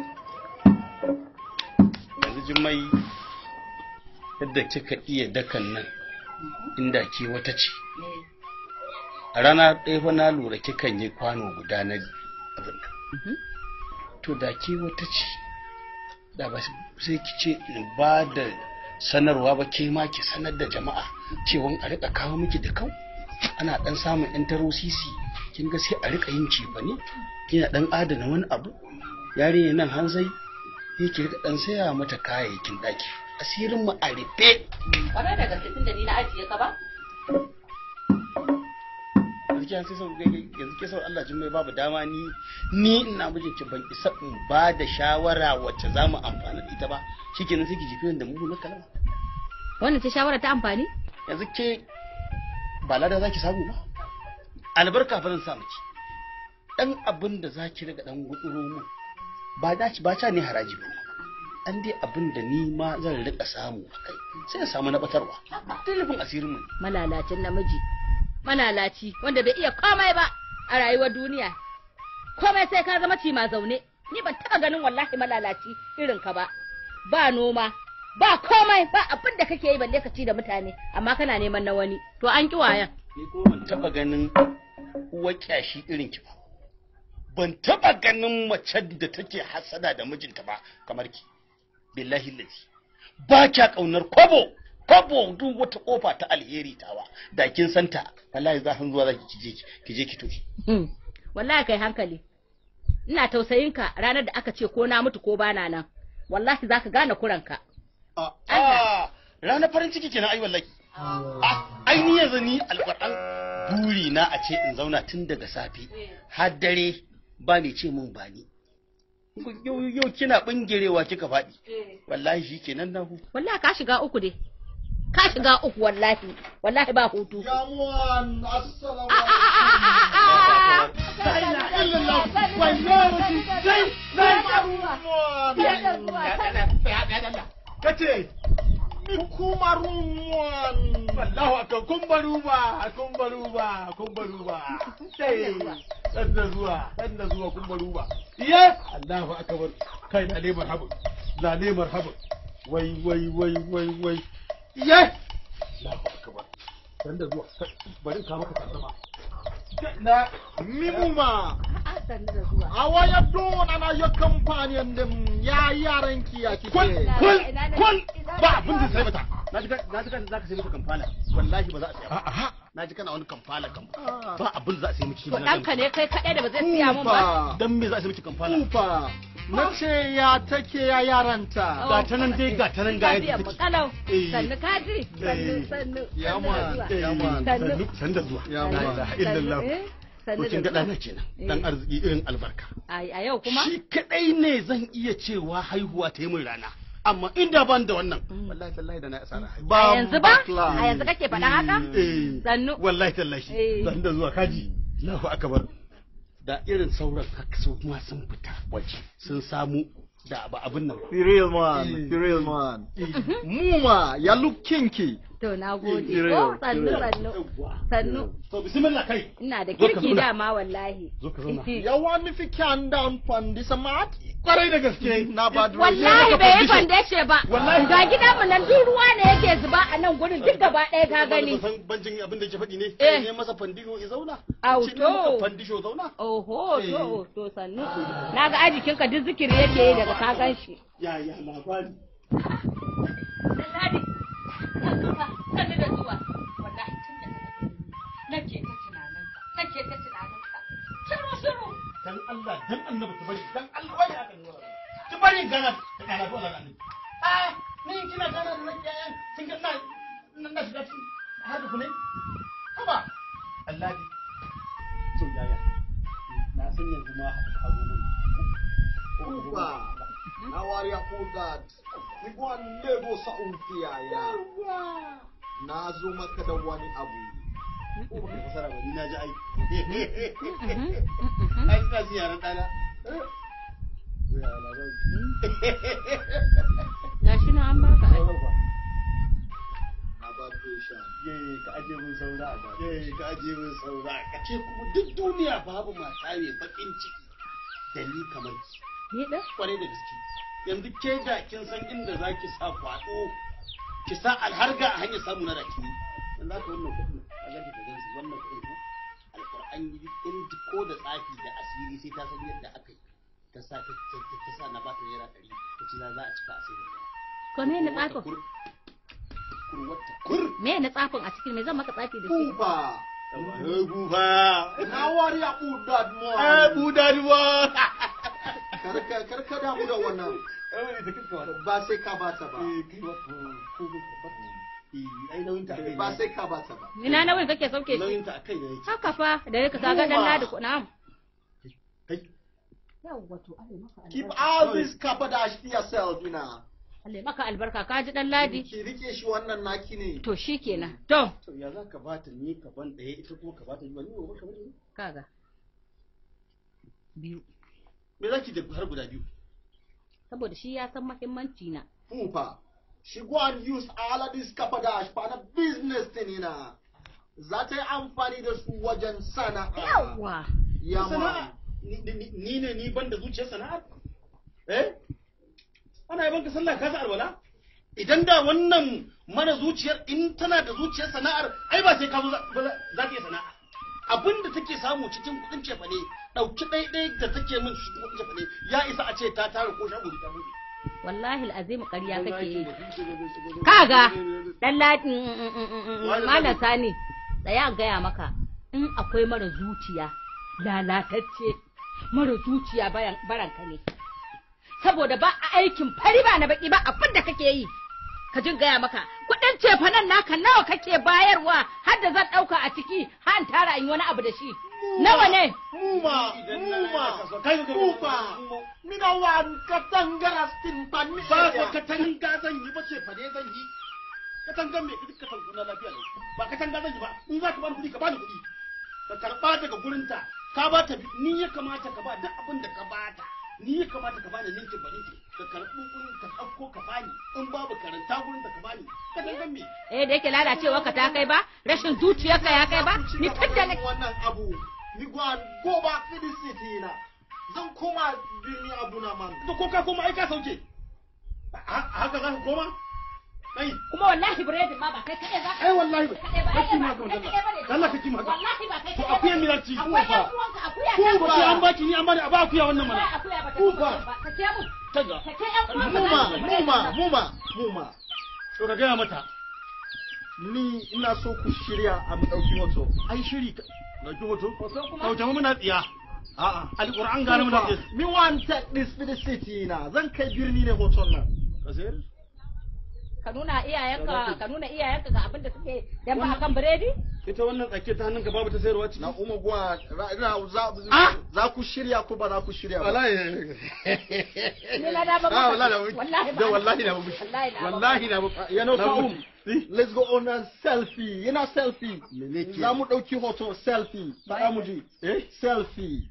yanzu jummai yadda kika iya dakan nan inda ke wata ce a rana ɗaya fa na lura kikan yi kwano guda na abin nan to da ke wata ce da ba sai ki ce in ba da sanarwa ba ke ma ki sanar da jama'a cewa a rika kawo miki da kau ana dan samun yan taro sisi kin ga sai a rika yin cifa ne kina dan adana wani abu yarinya nan hanzai yake rika dan saya mata kayayyakin daki asirin mu a rufe Kwarai da gaske tun da ni na ajiye ka ba? gaskiya sai sau yanzu ke sau Allah jin mai babu dama ni ni ina mijin ki ban isa in ba da shawara wacce za mu amfana da ita ba shikenan sai ki jifi da mu na kalama Wannan ce shawara ta amfani? yanzu ke ba lada za ki samu ba albarka fa zan sa miki dan abin da za ki riga dan gutsuro mu ba da ba ta ne haraji ba an dai abin da ni ma zan rika samu a kai sai in samu na batarwa tilifin asirin mu Malalacin namiji. Malalaci wanda bai iya komai ba a rayuwar duniya. Komai sai ka zama cima zaune. Ni ban taɓa ganin wallahi malalaci irin ka ba. Ba noma, ba komai, ba abin da kake yi balle ka ci da mutane, amma kana neman na wani. To an ki wayan. ni ko ban taba ganin uwa kyashi irin ki ba ban taba ganin mace da take hasada da mijinta ba kamar ki billahi lazi ba kya kaunar kwabo kwabo duk wata kofa ta alheri tawa da kin santa wallahi za zuwa zaki kije kije ki toshi Hmm. Wallahi kai hankali. Ina tausayin ka ranar da aka ce ko na mutu ko bana nan. Wallahi zaka gane kuranka. a ranar farin ciki kenan ai wallahi ai ni yanzu ni alƙur'an buri na a ce in zauna tun daga safe har dare ba mai ce mun ba ni yau yau kina bingirewa kika faɗi wallahi shi kenan na hu Wallahi ka shiga uku dai. Ka shiga uku wallahi. Wallahi ba hutu. Jamuwan assalamu kace kumarumwan wallahu akan kumbaruba kumbaruba kumbaruba sai dan da zuwa dan da zuwa kumbaruba iya Allahu akbar kai na ne marhaba na ne marhaba wai wai wai wai wai iya Allahu akbar dan da zuwa bari ka maka tantama na mimuma a waya dona na ya kamfaniyan din ya yaran ki ya kike kul kul kul ba abin da sai mata na ji na ji za ka sai mata kamfala wallahi ba za a saya ba na ji kana wani kamfala kamfala ba abin da za a sai miki To ɗanka ne kai kaɗai da ba zai siya mun ba. dan me za a sai miki kamfala Kufa na ce ya take ya yaranta ga ta nan dai ga ta nan ga yadda Lafiyan mu take kalau. Eh. Sannu kaji. Sannu Eh. sannu. Ya sannu man, da zuwa. ya man. Sannu. san da zuwa Ya la ma. ilaha illallah Eh, sannu to kin da ga zuwa. dana kenan dan arziki irin albarka A a yau kuma? shi kadai ne zan iya cewa haihuwa ta yi min rana amma inda ban da wannan wallahi tallahi da na asara haihuwa A yanzu ba? A yanzu kake faɗa haka? eh Sannu. wallahi tallahi Eh. zan da zuwa kaji Allahu akbar da irin sauran haka su kuma sun fita waje sun samu da ba abin nan The real man, the real man. Muma, ya look kinky. To na gode. Kire Oh, yau, sannu kire yau. sannu. Sannu. To bismillah kai. Ina da Zo ka kirki zauna. dama wallahi. Zo ka zauna. yawa nufi kyan da amfani samat kwarai da gaske na ba da Wallahi bai yi fandeshe ba. Wallahi. Ga gidanmu nan duk ruwa ne yake zuba a nan gurin duk gaba ɗaya ka gani. Ban san banjin abin da ke faɗi ne. Eh. Ne masa fandisho ya zauna. Au Ce ne maka to. fandisho zauna. Oho to to sannu. Na ga ajikinka duk zikiri yake yi daga ka gan shi. Ya ya labari. Ladi, sannu da zuwa. Wallahi tun da nake ta tunaninka, nake ta tunaninka. Shiru shiru. Dan Allah dan annabi ta bari dan Allah wai aka nuna. Ki bari gana ta kana zuwa nan. Ah ni kina gana da nake yan kin ga na nan na shiga cikin hadu ku ne. Haba. Allah ne. To yaya. Na san yanzu ma a zo mun. Uba, na wari ya that ni gwa nego sa umfiya ya na zo maka da wani abu Ko baka fasara ba ni na ji ai. Ai ina ji yaran dana. Ya labari. Gashi na an baka ai. na ba dosha Ye ka aje mun saura a ba. Ye ka aje mun saura. Ka ce kuma duk duniya babu mata mai bakin ciki da ni kamar ki. Ni da? Kwarai da gaske. Yanzu ke da kin san inda za ki sa kwaɗo ki sa alharga a hanyar samu na raki. Yanzu haka wannan kuɗin a gaji ka gansu wannan kuɗin ko alƙur'an yi in ko da tsafi da asiri sai ta san yadda aka yi. Ta sa ta ta ta sa na ba ta naira ɗari ta ce za a cika asiri. Ko me na tsafin? Kurwata kur. Me na tsafin a cikin me zan maka tsafi da shi? Buba. Eh buba. na wari ya budad mo Eh budad mo. karka karka damu da wannan ba sai ka bata ba ai nauyin ta kai ba sai ka bata ba Ina nauyin kake sauke shi? nauyin ta akai ne yake Haka fa da yake ka ga dan ladi ko na'am. Yawwa to Allah maka keep albarka. all this kabadash to yourself ina Allah maka albarka ka ji dan ladi. ki rike shi wannan naki ne To shikenan. To to ya za ka bata ni ka ban ɗaya ita kuma ka bata ni ba ni ba ka bane kaga. Biyu. me za ki da har guda biyu Saboda shi ya san muhimmanci na. Pupa, she go and use all of this kabadash for the business din ina za ta yi amfani da su wajen sana'a Yawwa. ya sana'a ma ni- ni ni ne ni ban da zuciyar sana'a eh ana yaban ka sallah ka sa alwala idan da wannan mara zuciyar in tana da zuciyar sana'ar ai ba sai ka zo za ba za- za ta yi sana'a abin da take samu cikin kuɗin cefane ɗauki ɗaiɗai da take min cikin kuɗin cefane ya isa a ce ta tara ko shago ta buɗe Wallahi al'azim ƙarya kake yi. Kaga dan ladi malam sani tsaya in gaya maka in akwai mara zuciya lalatacce mara zuciya bayan baranka ne. Saboda ba a aikin fari ba na baki ba abin da kake yi. Ka jin gaya maka kuɗin cefanen naka nawa kake bayarwa har da zan ɗauka a ciki har in tara in yi wani abu da shi. Nawa ne? Muma, muma, Pupa, mina wan katangara stimpan mi ba ko katanga zan yi ba ce fa ne zan yi katangan me duk katangu na lafiya ne ba katanga zan yi ba in za ka bani kuɗi ka bani kuɗi ka karɓa daga gurinta ka ba ta ni ya kamata ka ba duk abin da ka ba ta ni ya kamata ka bani ninkin ba ninkin ka karɓi kuɗin ka ɗauko ka bani in babu karanta gurin da ka bani katangan me Eh da yake lalacewa ka ta kai ba rashin zuciyarka ya kai ba ni tun da na wannan abu ni go and go back to the city na zan koma birni abu na man to ko ka koma ai ka sauke Ha- haka za ka koma kai kuma wallahi biredin ma ba kai kaɗai za ka ai wallahi ba kaɗai ba kake ai ma ba ka kai kaɗai ba ne Allah kake ma ka wallahi ba kai to kaɗai akuya ba ne. milarci akwai yan uwanka akuya ku ta ba ce an baki ni an bani a ba akuya wannan mana Wallahi akuya ba ta ku ci ba ba sake mu kaga sake yan uwanka muma za su ci biredin muma nan. muma muma to ka gaya mata ni ina so ku shirya a mu dauki hoto ai shiri ka dauki hoto kauce mu muna tsiya a'a alquran gane muna tsiya me want take this to the city na zan kai birni ne hoton nan ka sayar ka nuna iyayenka ka nuna iyayenka ga abin da suke dan ba akan biredi ita wannan tsake ta hannunka babu ta sayarwa ciki na umma gwa ra- ra- za Ah! za ku shirya ko ba za ku shirya ba wallahi ni na da ba Ah, wallahi na wallahi da wallahi na mushi wallahi na wallahi na mushi you know Na Fa'um, mushi. let's go on a selfie you know selfie za mu dauki hoto selfie ba mu ji eh selfie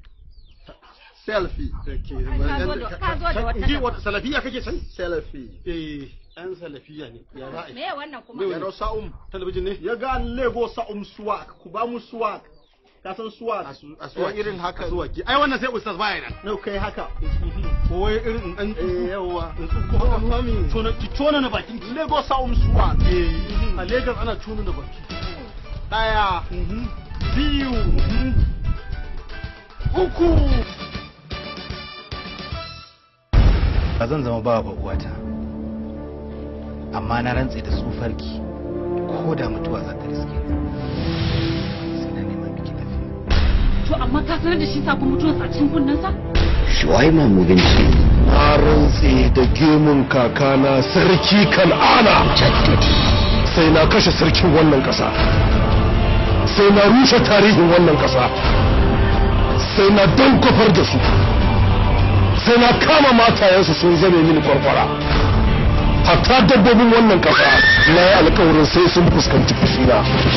selfie ka zo da- ka zo da wata Ji wata salafiya kake san selfie eh ɗan salafiya ne ya za a yi Me wannan kuma? ya rau sa'um talabijin ne ya ga lego sa'um suwak ku ba mu suwak ka san suwak a suwak irin haka. suwaki ai wannan sai ustaz baya nan no kai haka ko wai irin dan eh yawa ko haka mami tona ki tona na bakin ki lego sa'um suwak eh a Lagos ana tona da baki daya biyu uku ba zan zama ba ba uwata amma na rantse da tsufarki ko da mutuwa za ta riske To amma ka sanar da shi sakon mutuwarsa a cikin kunnensa? Shuwaima Muginci. Na rantse da gemun kakana sarki Kan'ana. Sai na kashe sarkin wannan ƙasa. Sai na rushe tarihin wannan ƙasa. Sai na dankofar da su. Sai na kama matayensu sun zame mini kwarkwara. Hatta dabbobin wannan ƙasa na yi alkawarin sai sun fuskanci fushina.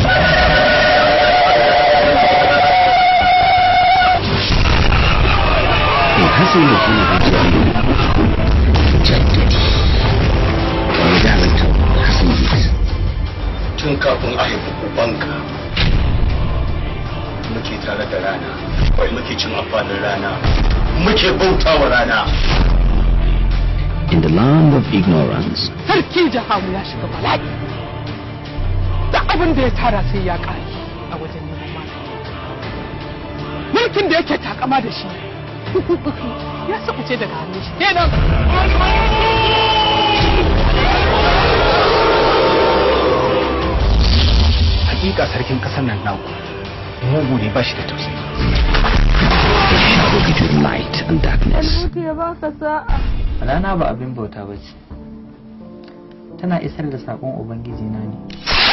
الحسن يكون جددي ودعوة حسن جيس Tun kafin a haifi ubanka muke tare da rana, wai muke cin amfanin rana, muke bautawa rana. In the land of ignorance, Sarki Jahamu ya shiga bala'i. Da abin da ya tara sai ya ƙare a wajen neman magani. Mulkin da yake takama da shi ya sabuce daga hannun shi. Kenan. hakika sarkin kasar nan naku mugu ne ba shi da tausayi shadow between light and darkness. ya baka sa'a. Rana ba abin bauta ba ce. Tana isar da saƙon Ubangiji na ne.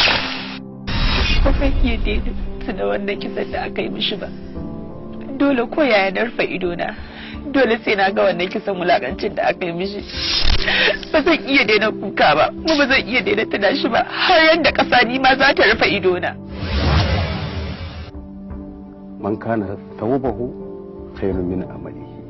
ba zan iya daina tuna wannan kisan da aka yi mishi ba dole ko yaya na rufe idona dole sai na ga wannan kisan wulakancin da aka yi mishi ba zan iya daina kuka ba mu ba zan iya daina tuna shi ba har yadda ƙasa ni ma za ta rufe idona man kana tawbahu khairun min amalihi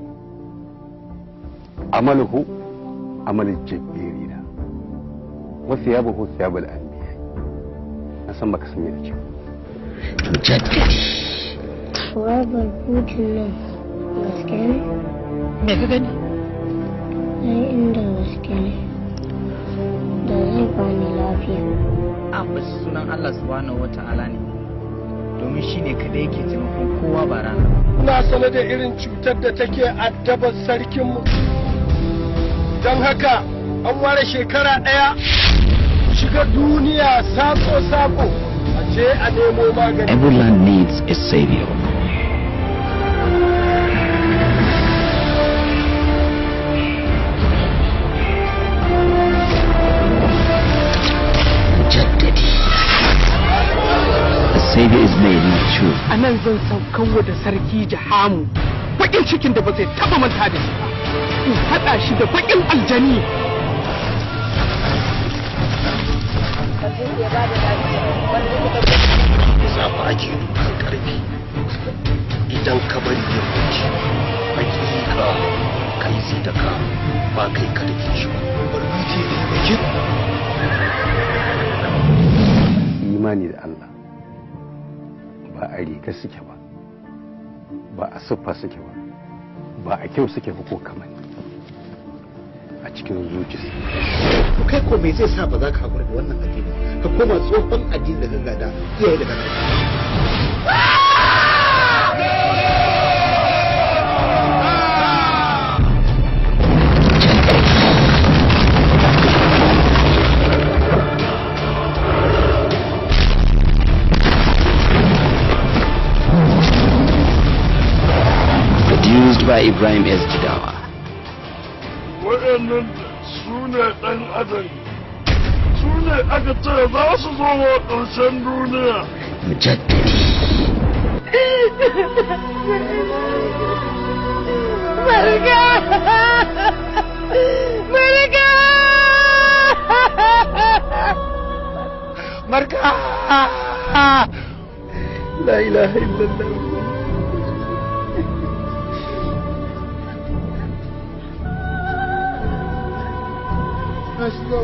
amaluhu amal jabbirina wa thiyabuhu thiyabul anbiya na san baka sanya da kyau Rabar hutun nan gaske ne? Me ka gani? Ai inda gaske ne. Da zai bani lafiya. An bashi sunan Allah subhanahu wa ta'ala ne. Domin shi ne kadai yake taimakon kowa ba rana ba. Ina sane da irin cutar da take addabar sarkinmu. Don haka an ware shekara ɗaya shiga duniya sako-sako a je a nemo magani. Every land needs a savior. A savior is made in truth. A nan zan saukanwa da sarki Jahamu bakin cikin da ba zai taba manta da shi ba. In haɗa shi da bakin aljani. Zafa ake dukan karfi idan ka bari ya wuce hakika kai zai da ka ba kai ka da shi ba. Barbuti da bakin. imani da Allah ba a riga suke ba ba a siffa suke ba ba a kyau suke ba ko kamar a cikin zuci to kai ko me zai sa ba za ka haƙura da wannan addini ka koma tsohon addini da ka gada iyaye da kana Produced by Ibrahim S. Jidawa. Waɗannan su ne ɗan adam su ne aka ce za su zo wa ƙarshen duniya. Mujaddidi. Marga! Marga! Marka! La ilaha illallah. let's go.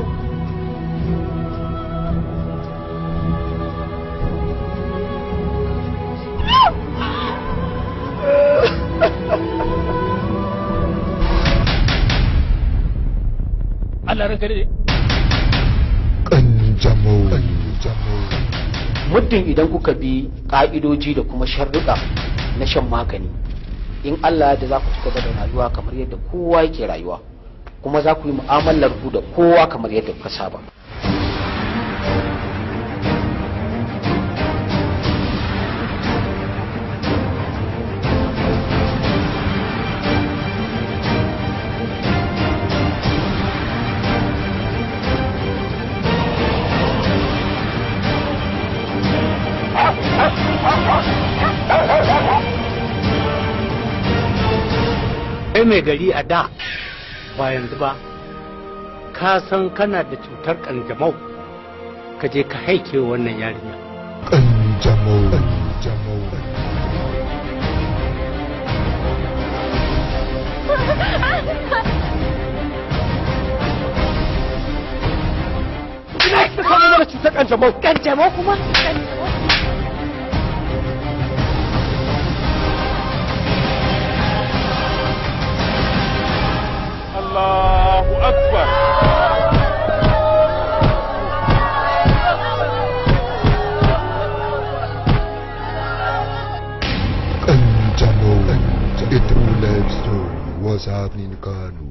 Allah ranka dade Kanjamau. muddin idan kuka bi ka'idoji da kuma sharruɗa na shan magani in Allah da za ku ci gaba da rayuwa kamar yadda kowa yake rayuwa kuma za ku yi mu'amalar ku da kowa kamar yadda kuka saba kai mai gari a da ba yanzu ba ka san kana da cutar kanjamau ka je ka haike wa wannan yarinya Kanjamau. Kanjamau. ina kika samu mana cutar kanjamau kanjamau kuma Allahu Akbar. Kanjamau. A true life story was happening in Kano.